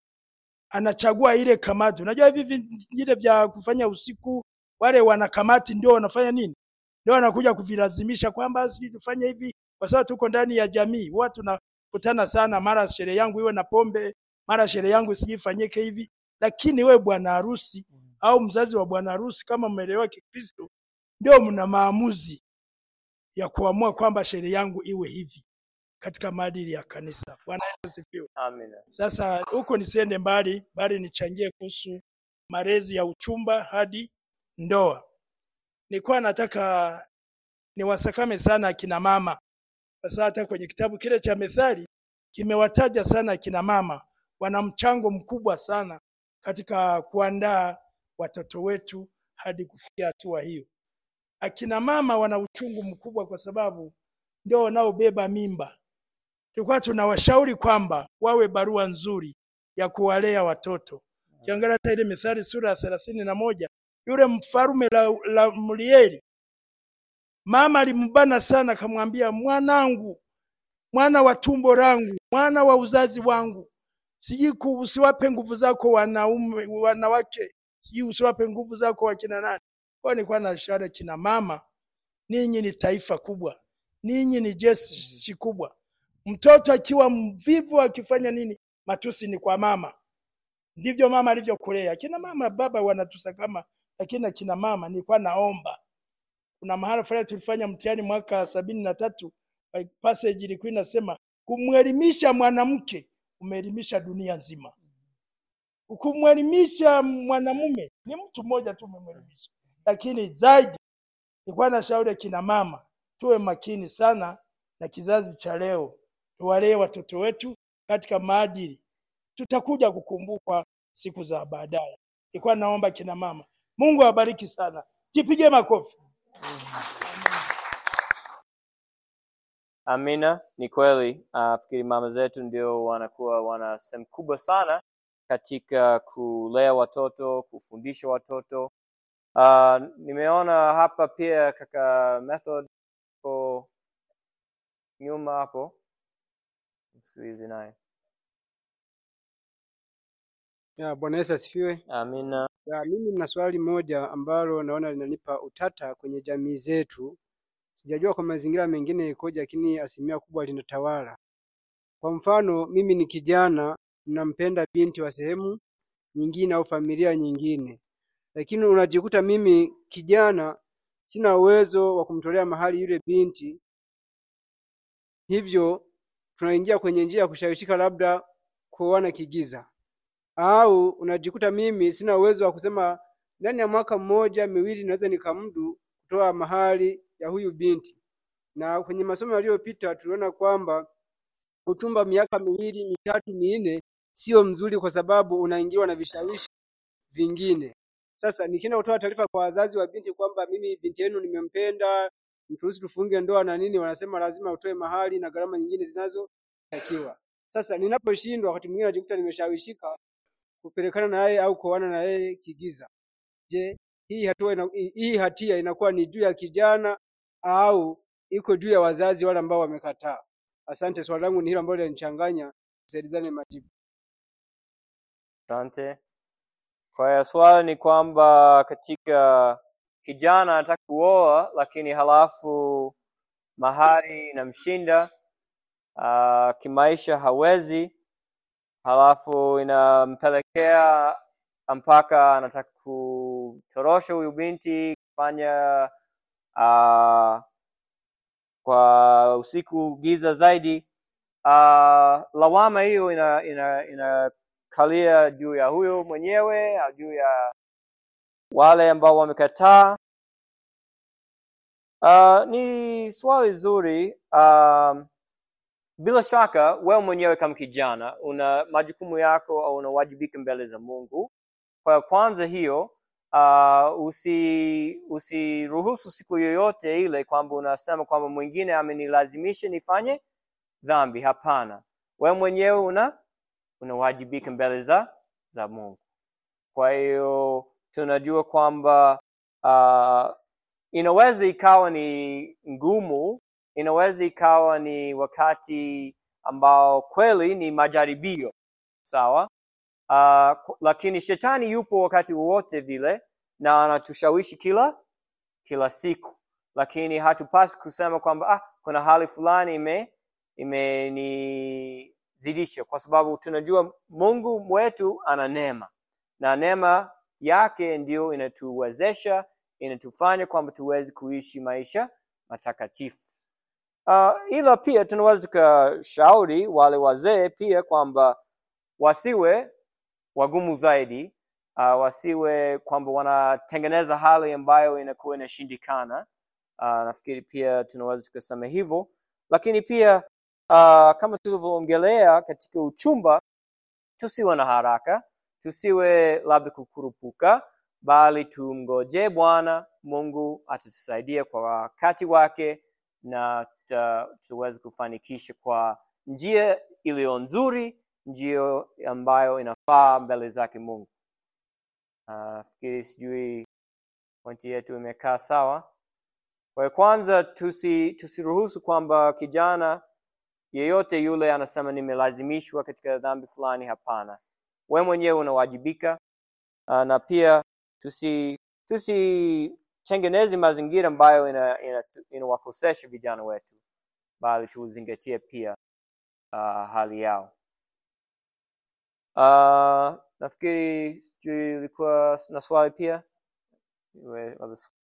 S8: anachagua ile kamati. Unajua hivi vingine vya kufanya usiku, wale wana kamati ndio wanafanya nini, ndio wanakuja kuvilazimisha kwamba sisi tufanye hivi, kwa sababu tuko ndani ya jamii. Huwa tunakutana sana, mara sherehe yangu iwe na pombe, mara sherehe yangu sijifanyike hivi. Lakini we bwana harusi au mzazi wa bwana harusi, kama mmeelewa Kikristo, ndio mna maamuzi ya kuamua kwamba sherehe yangu iwe hivi katika maadili ya kanisa. Bwana Yesu asifiwe.
S2: amina.
S8: Sasa huko nisiende mbali, bali nichangie kuhusu malezi ya uchumba hadi ndoa. Nilikuwa nataka niwasakame sana akina mama, sasa hata kwenye kitabu kile cha Methali kimewataja sana akina mama, wana mchango mkubwa sana katika kuandaa watoto wetu hadi kufikia hatua hiyo. Akina mama wana uchungu mkubwa kwa sababu ndio wanaobeba mimba. Tulikuwa tunawashauri kwamba wawe barua nzuri ya kuwalea watoto. Ukiangalia hata ile Mithali sura ya thelathini na moja yule mfarume la, la Mlieli, mama alimbana sana, akamwambia mwanangu, mwana wa tumbo langu, mwana wa uzazi wangu, sijui ku- usiwape nguvu zako wanaume wanawake, sijui usiwape nguvu zako wakina nani. Kwa hiyo nilikuwa na shara kina mama, ninyi ni taifa kubwa, ninyi ni jeshi kubwa. Mtoto akiwa mvivu akifanya nini, matusi ni kwa mama. Ndivyo mama alivyokulea. Akina mama baba wanatusakama, lakini akina mama nilikuwa naomba. Kuna mahala fulani tulifanya mtihani mwaka sabini na tatu, passage ilikuwa inasema kumwelimisha mwanamke umeelimisha dunia nzima. Kumwelimisha mwanamume ni mtu mmoja tu umemwelimisha, lakini zaidi nilikuwa na shauri akina mama tuwe makini sana na kizazi cha leo, tuwalee watoto wetu katika maadili. Tutakuja kukumbukwa siku za baadaye. Nilikuwa naomba kina mama, Mungu awabariki sana, jipige makofi.
S2: Amina, ni kweli. Uh, fikiri mama zetu ndio wanakuwa wana sehemu kubwa sana katika kulea watoto, kufundisha watoto. Uh, nimeona hapa pia kaka Method ko nyuma hapo, msikilize naye.
S9: Ya, Bwana Yesu asifiwe.
S2: Amina.
S9: Ya, mimi nina swali moja ambalo naona linanipa utata kwenye jamii zetu. Sijajua kwa mazingira mengine ikoje, lakini asilimia kubwa linatawala. Kwa mfano, mimi ni kijana, nampenda binti wa sehemu nyingine au familia nyingine, lakini unajikuta mimi kijana sina uwezo wa kumtolea mahali yule binti, hivyo tunaingia kwenye njia ya kushawishika labda kuoana kigiza au unajikuta mimi sina uwezo wa kusema ndani ya mwaka mmoja miwili naweza nikamdu kutoa mahali ya huyu binti. Na kwenye masomo yaliyopita tuliona kwamba utumba miaka miwili mitatu minne sio mzuri, kwa sababu unaingiwa na vishawishi vingine. Sasa nikienda kutoa taarifa kwa wazazi wa binti kwamba mimi binti yenu nimempenda, mturuhusu tufunge ndoa na nini, wanasema lazima utoe mahali na gharama nyingine zinazotakiwa. Sasa ninaposhindwa, wakati mwingine najikuta nimeshawishika kupelekana na yeye au kuoana na yeye kigiza. Je, hii hatua ina, hii hatia inakuwa ni juu ya kijana au iko juu ya wazazi wale ambao wamekataa? Asante, swali langu ni hilo ambalo linanichanganya, tusaidizane majibu.
S2: Asante. Kwa hiyo swali ni kwamba katika kijana anataka kuoa, lakini halafu mahari inamshinda, uh, kimaisha hawezi, halafu inampelekea mpaka anataka kutorosha huyu binti kufanya uh, kwa usiku giza zaidi. Uh, lawama hiyo ina, ina, inakalia juu ya huyo mwenyewe au juu ya wale ambao wamekataa. Uh, ni swali zuri. Um, bila shaka wewe mwenyewe kama kijana una majukumu yako au unawajibika mbele za Mungu. Kwa kwanza hiyo uh, usi usiruhusu siku yoyote ile kwamba unasema kwamba mwingine amenilazimisha nifanye dhambi. Hapana, wewe mwenyewe una unawajibika mbele za za Mungu. Kwa hiyo tunajua kwamba uh, inaweza ikawa ni ngumu, inaweza ikawa ni wakati ambao kweli ni majaribio, sawa. Uh, lakini shetani yupo wakati wowote vile na anatushawishi kila kila siku, lakini hatupasi kusema kwamba ah, kuna hali fulani ime imenizidisha, kwa sababu tunajua Mungu wetu ana neema na neema yake ndio inatuwezesha inatufanya kwamba tuweze kuishi maisha matakatifu. Uh, ila pia tunaweza tukashauri wale wazee pia kwamba wasiwe wagumu zaidi, uh, wasiwe kwamba wanatengeneza hali ambayo inakuwa inashindikana. Uh, nafikiri pia tunaweza tukasema hivyo, lakini pia uh, kama tulivyoongelea katika uchumba, tusiwe na haraka, tusiwe labda kukurupuka, bali tumgoje Bwana Mungu atatusaidia kwa wakati wake na tuweze kufanikisha kwa njia iliyo nzuri, njia ambayo inafaa mbele zake Mungu. Nafikiri uh, sijui pointi yetu imekaa sawa. Kwa kwanza, tusi tusiruhusu kwamba kijana yeyote yule anasema nimelazimishwa katika dhambi fulani. Hapana, we mwenyewe unawajibika. Uh, na pia tusi tusitengeneze mazingira ambayo inawakosesha ina, ina vijana wetu, bali tuzingatie pia uh, hali yao. Uh, nafikiri sijui ilikuwa na swali pia Iwe,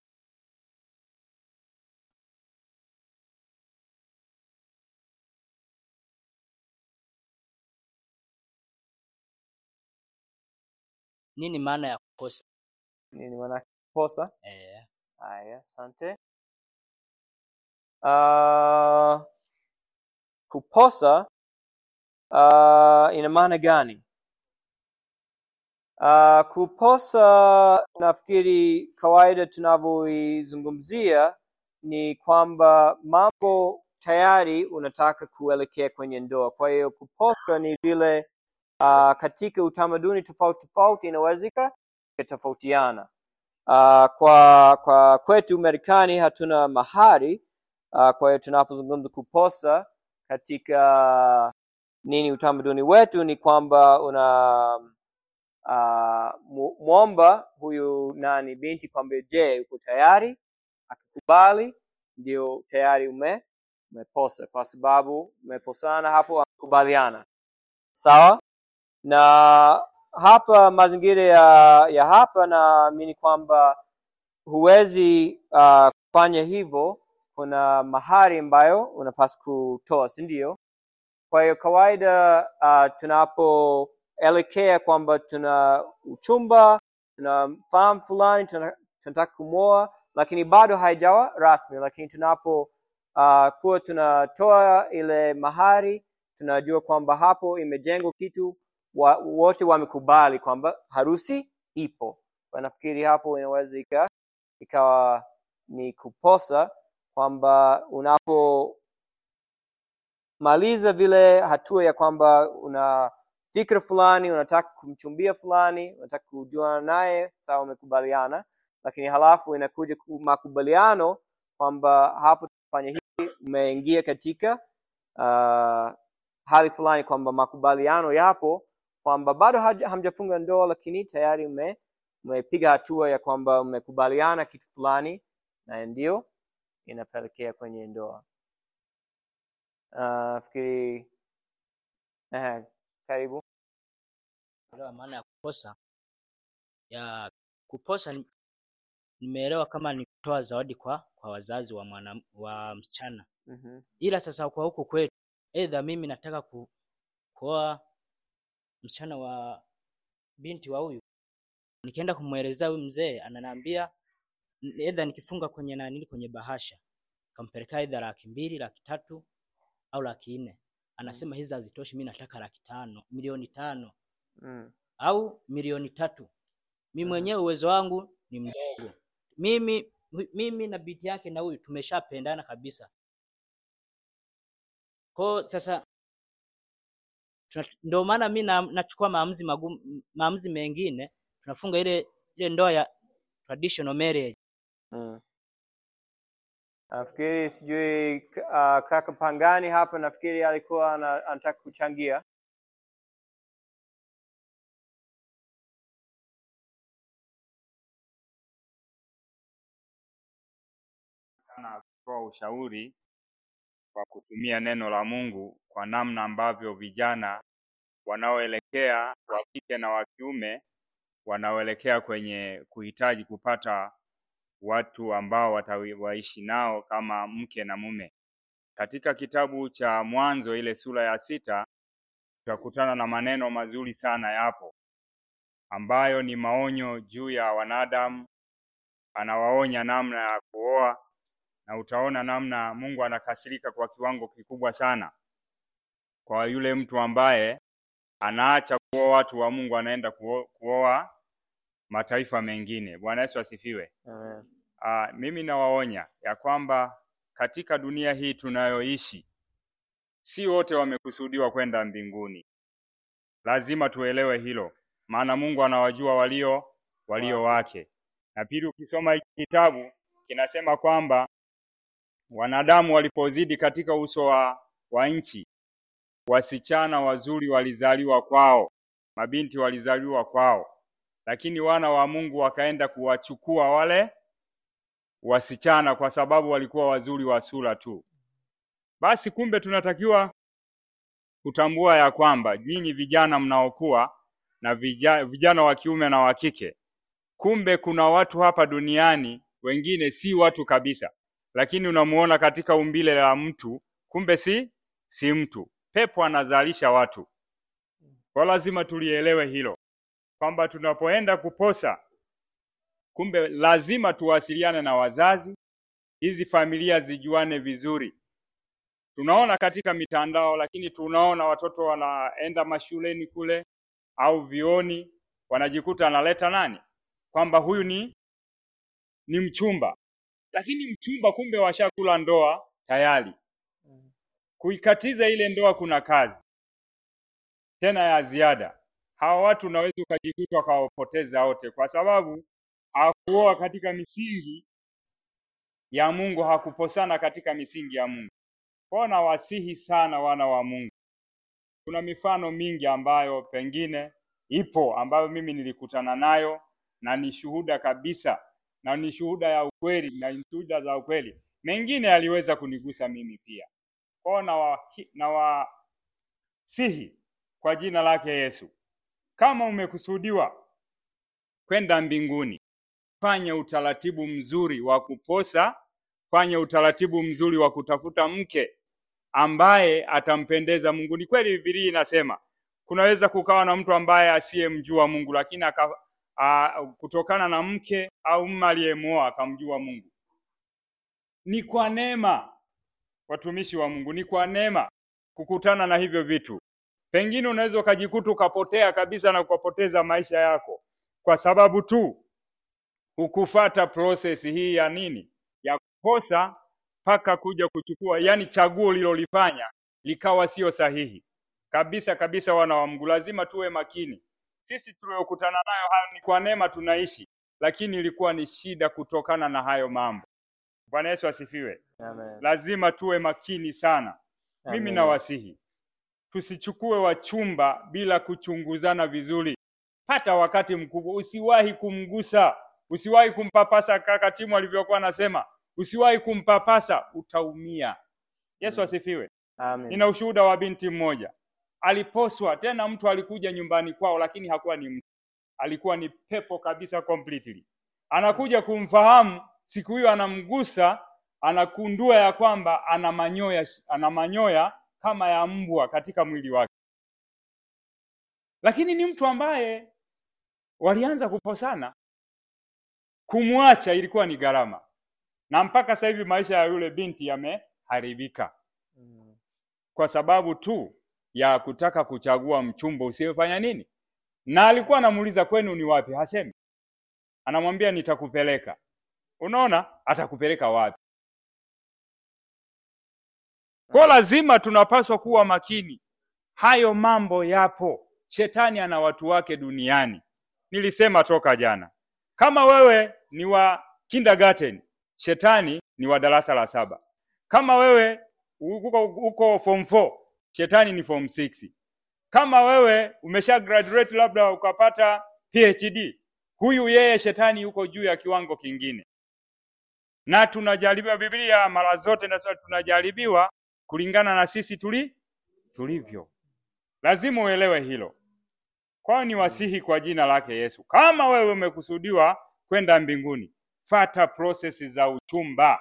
S10: Nini maana ya kukosa?
S2: nini maana kosa?
S10: Eh,
S2: Haya, asante. Uh, kuposa uh, ina maana gani? Uh, kuposa nafikiri kawaida tunavyoizungumzia ni kwamba mambo tayari unataka kuelekea kwenye ndoa. Kwa hiyo kuposa ni vile uh, katika utamaduni tofauti tofauti inaweza ikatofautiana. Uh, kwa kwa kwetu Marekani hatuna mahari uh, kwa hiyo tunapozungumza kuposa katika nini utamaduni wetu ni kwamba una uh, mu- mwomba huyu nani binti kwamba je, uko tayari? Akikubali ndio tayari ume umeposa, kwa sababu umeposana hapo, amekubaliana sawa. Na hapa mazingira ya, ya hapa naamini kwamba huwezi uh, kufanya hivyo. Kuna mahari ambayo unapaswa kutoa, si ndio? Kwa hiyo kawaida uh, tunapoelekea kwamba tuna uchumba, tuna fahamu fulani, tuna- tunataka kumwoa, lakini bado haijawa rasmi, lakini tunapo uh, kuwa tunatoa ile mahari, tunajua kwamba hapo imejengwa kitu wa, wote wamekubali kwamba harusi ipo. Kwa nafikiri hapo inaweza ika, ikawa ni kuposa kwamba unapo maliza vile hatua ya kwamba una fikra fulani, unataka kumchumbia fulani, unataka kujuana naye, sawa, umekubaliana, lakini halafu inakuja ku- makubaliano kwamba hapo tufanye hivi, umeingia katika uh, hali fulani kwamba makubaliano yapo kwamba bado haja- hamjafunga ndoa, lakini tayari ume umepiga hatua ya kwamba umekubaliana kitu fulani, na ndio inapelekea kwenye ndoa. Uh, fikiri eh, karibu.
S10: Elewa maana ya kuposa. Ya kuposa ni- nimeelewa kama ni kutoa zawadi kwa kwa wazazi wa mwana, wa msichana.
S2: Mhm.
S10: Ila sasa kwa huku kwetu, aidha mimi nataka ku, kuoa msichana wa binti wa huyu, nikienda kumwelezea huyu mzee ananiambia n- aidha nikifunga kwenye nanili kwenye bahasha kampeleka aidha laki mbili, laki tatu au laki nne, anasema hizi hazitoshi, mimi nataka laki tano, milioni tano
S2: Mm.
S10: au milioni tatu. Mimi
S2: Mhm.
S10: mwenyewe uwezo wangu ni mdogo. Mimi mimi na binti yake na huyu tumeshapendana kabisa. Kwa sasa tuna- ndio maana mi na, nachukua maamuzi magumu, maamuzi mengine, tunafunga ile ile ndoa ya traditional marriage.
S2: Mm. Nafikiri sijui uh, kaka Pangani hapa nafikiri alikuwa ana- anataka kuchangia.
S11: sana kutoa ushauri kwa kutumia neno la Mungu kwa namna ambavyo vijana wanaoelekea wa kike na wa kiume wanaoelekea kwenye kuhitaji kupata watu ambao watawaishi nao kama mke na mume. Katika kitabu cha Mwanzo ile sura ya sita tutakutana na maneno mazuri sana yapo ambayo ni maonyo juu ya wanadamu, anawaonya namna ya kuoa na utaona namna Mungu anakasirika kwa kiwango kikubwa sana kwa yule mtu ambaye anaacha kuoa watu wa Mungu anaenda kuo- kuoa mataifa mengine. Bwana Yesu asifiwe.
S2: Amen.
S11: Aa, mimi nawaonya ya kwamba katika dunia hii tunayoishi si wote wamekusudiwa kwenda mbinguni. Lazima tuelewe hilo, maana Mungu anawajua walio walio wake. Na pili, ukisoma hiki kitabu kinasema kwamba wanadamu walipozidi katika uso wa, wa nchi, wasichana wazuri walizaliwa kwao, mabinti walizaliwa kwao, lakini wana wa Mungu wakaenda kuwachukua wale wasichana kwa sababu walikuwa wazuri wa sura tu. Basi kumbe tunatakiwa kutambua ya kwamba nyinyi vijana mnaokuwa na vijana, vijana wa kiume na wa kike, kumbe kuna watu hapa duniani wengine si watu kabisa, lakini unamuona katika umbile la mtu, kumbe si si mtu. Pepo anazalisha watu, kwa lazima tulielewe hilo kwamba tunapoenda kuposa, kumbe lazima tuwasiliane na wazazi, hizi familia zijuane vizuri. Tunaona katika mitandao, lakini tunaona watoto wanaenda mashuleni kule au vioni, wanajikuta analeta nani, kwamba huyu ni ni mchumba, lakini mchumba kumbe washakula ndoa tayari. kuikatiza ile ndoa kuna kazi tena ya ziada. Hawa watu unaweza ukajikuta wakawapoteza wote, kwa sababu hakuoa katika misingi ya Mungu, hakuposana katika misingi ya Mungu. Kwa nawasihi sana wana wa Mungu, kuna mifano mingi ambayo pengine ipo ambayo mimi nilikutana nayo na ni shuhuda kabisa na ni shuhuda ya ukweli na ni shuhuda za ukweli. Mengine yaliweza kunigusa mimi pia. Kwao na wasihi kwa jina lake Yesu, kama umekusudiwa kwenda mbinguni, fanya utaratibu mzuri wa kuposa, fanya utaratibu mzuri wa kutafuta mke ambaye atampendeza Mungu. Ni kweli Biblia inasema kunaweza kukawa na mtu ambaye asiyemjua Mungu, lakini aka, a, kutokana na mke au mume aliyemuoa akamjua Mungu. Ni kwa neema, watumishi wa Mungu, ni kwa neema kukutana na hivyo vitu. Pengine unaweza ukajikuta ukapotea kabisa na ukapoteza maisha yako kwa sababu tu hukufata process hii ya nini, ya kuposa mpaka kuja kuchukua, yani chaguo lilolifanya likawa sio sahihi kabisa kabisa. Wana wa Mungu, lazima tuwe makini. Sisi tuliokutana nayo hayo ni kwa neema tunaishi, lakini ilikuwa ni shida kutokana na hayo mambo. Bwana Yesu asifiwe.
S2: Amen.
S11: Lazima tuwe makini sana. Mimi
S2: Amen.
S11: nawasihi tusichukue wachumba bila kuchunguzana vizuri. Pata wakati mkubwa, usiwahi kumgusa, usiwahi kumpapasa. Kaka Timu alivyokuwa anasema, usiwahi kumpapasa, utaumia. Yesu asifiwe.
S2: Amen.
S11: Nina ushuhuda wa binti mmoja aliposwa, tena mtu alikuja nyumbani kwao, lakini hakuwa ni mtu, alikuwa ni pepo kabisa completely. Anakuja kumfahamu siku hiyo, anamgusa, anakundua ya kwamba ana manyoya, ana manyoya kama ya mbwa katika mwili wake, lakini ni mtu ambaye walianza kuposana. Kumwacha ilikuwa ni gharama, na mpaka sasa hivi maisha ya yule binti yameharibika kwa sababu tu ya kutaka kuchagua mchumba usiyefanya nini. Na alikuwa anamuuliza kwenu ni wapi, hasemi, anamwambia nitakupeleka. Unaona, atakupeleka wapi? Kwa lazima tunapaswa kuwa makini. Hayo mambo yapo, shetani ana watu wake duniani. Nilisema toka jana, kama wewe ni wa kindergarten, shetani ni wa darasa la saba. Kama wewe uko, uko form 4, shetani ni form 6. Kama wewe umesha graduate labda ukapata PhD, huyu yeye shetani yuko juu ya kiwango kingine. Na tunajaribiwa, Biblia mara zote nasema tunajaribiwa kulingana na sisi tuli tulivyo. Lazima uelewe hilo. Kwao ni wasihi kwa jina lake Yesu, kama wewe umekusudiwa kwenda mbinguni, fata prosesi za uchumba.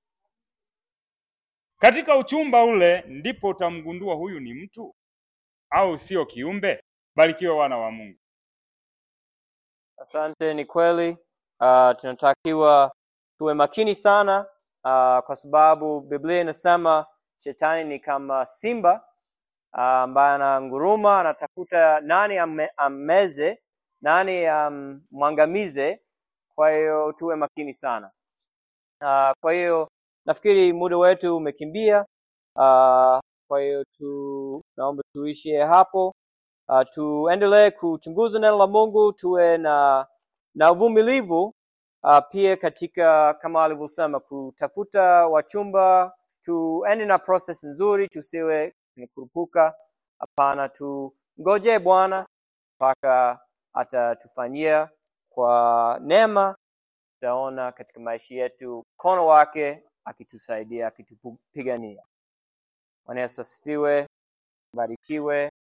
S11: Katika uchumba ule ndipo utamgundua huyu ni mtu au sio kiumbe. Barikiwe wana wa Mungu.
S2: Asante, ni kweli. Uh, tunatakiwa tuwe makini sana uh, kwa sababu Biblia inasema shetani ni kama simba uh, ambaye ananguruma, anatafuta nani ame, ammeze, nani ammwangamize. Kwa hiyo tuwe makini sana. Uh, kwa hiyo nafikiri muda wetu umekimbia. Uh, kwa hiyo tu naomba tuishie hapo. Uh, tuendelee kuchunguza neno la Mungu, tuwe na na uvumilivu uh, pia katika kama alivyosema kutafuta wachumba, tuende na process nzuri, tusiwe ni kurupuka. Hapana, tungoje Bwana mpaka atatufanyia kwa neema. Tutaona katika maisha yetu mkono wake akitusaidia, akitupigania. Bwana Yesu asifiwe, barikiwe.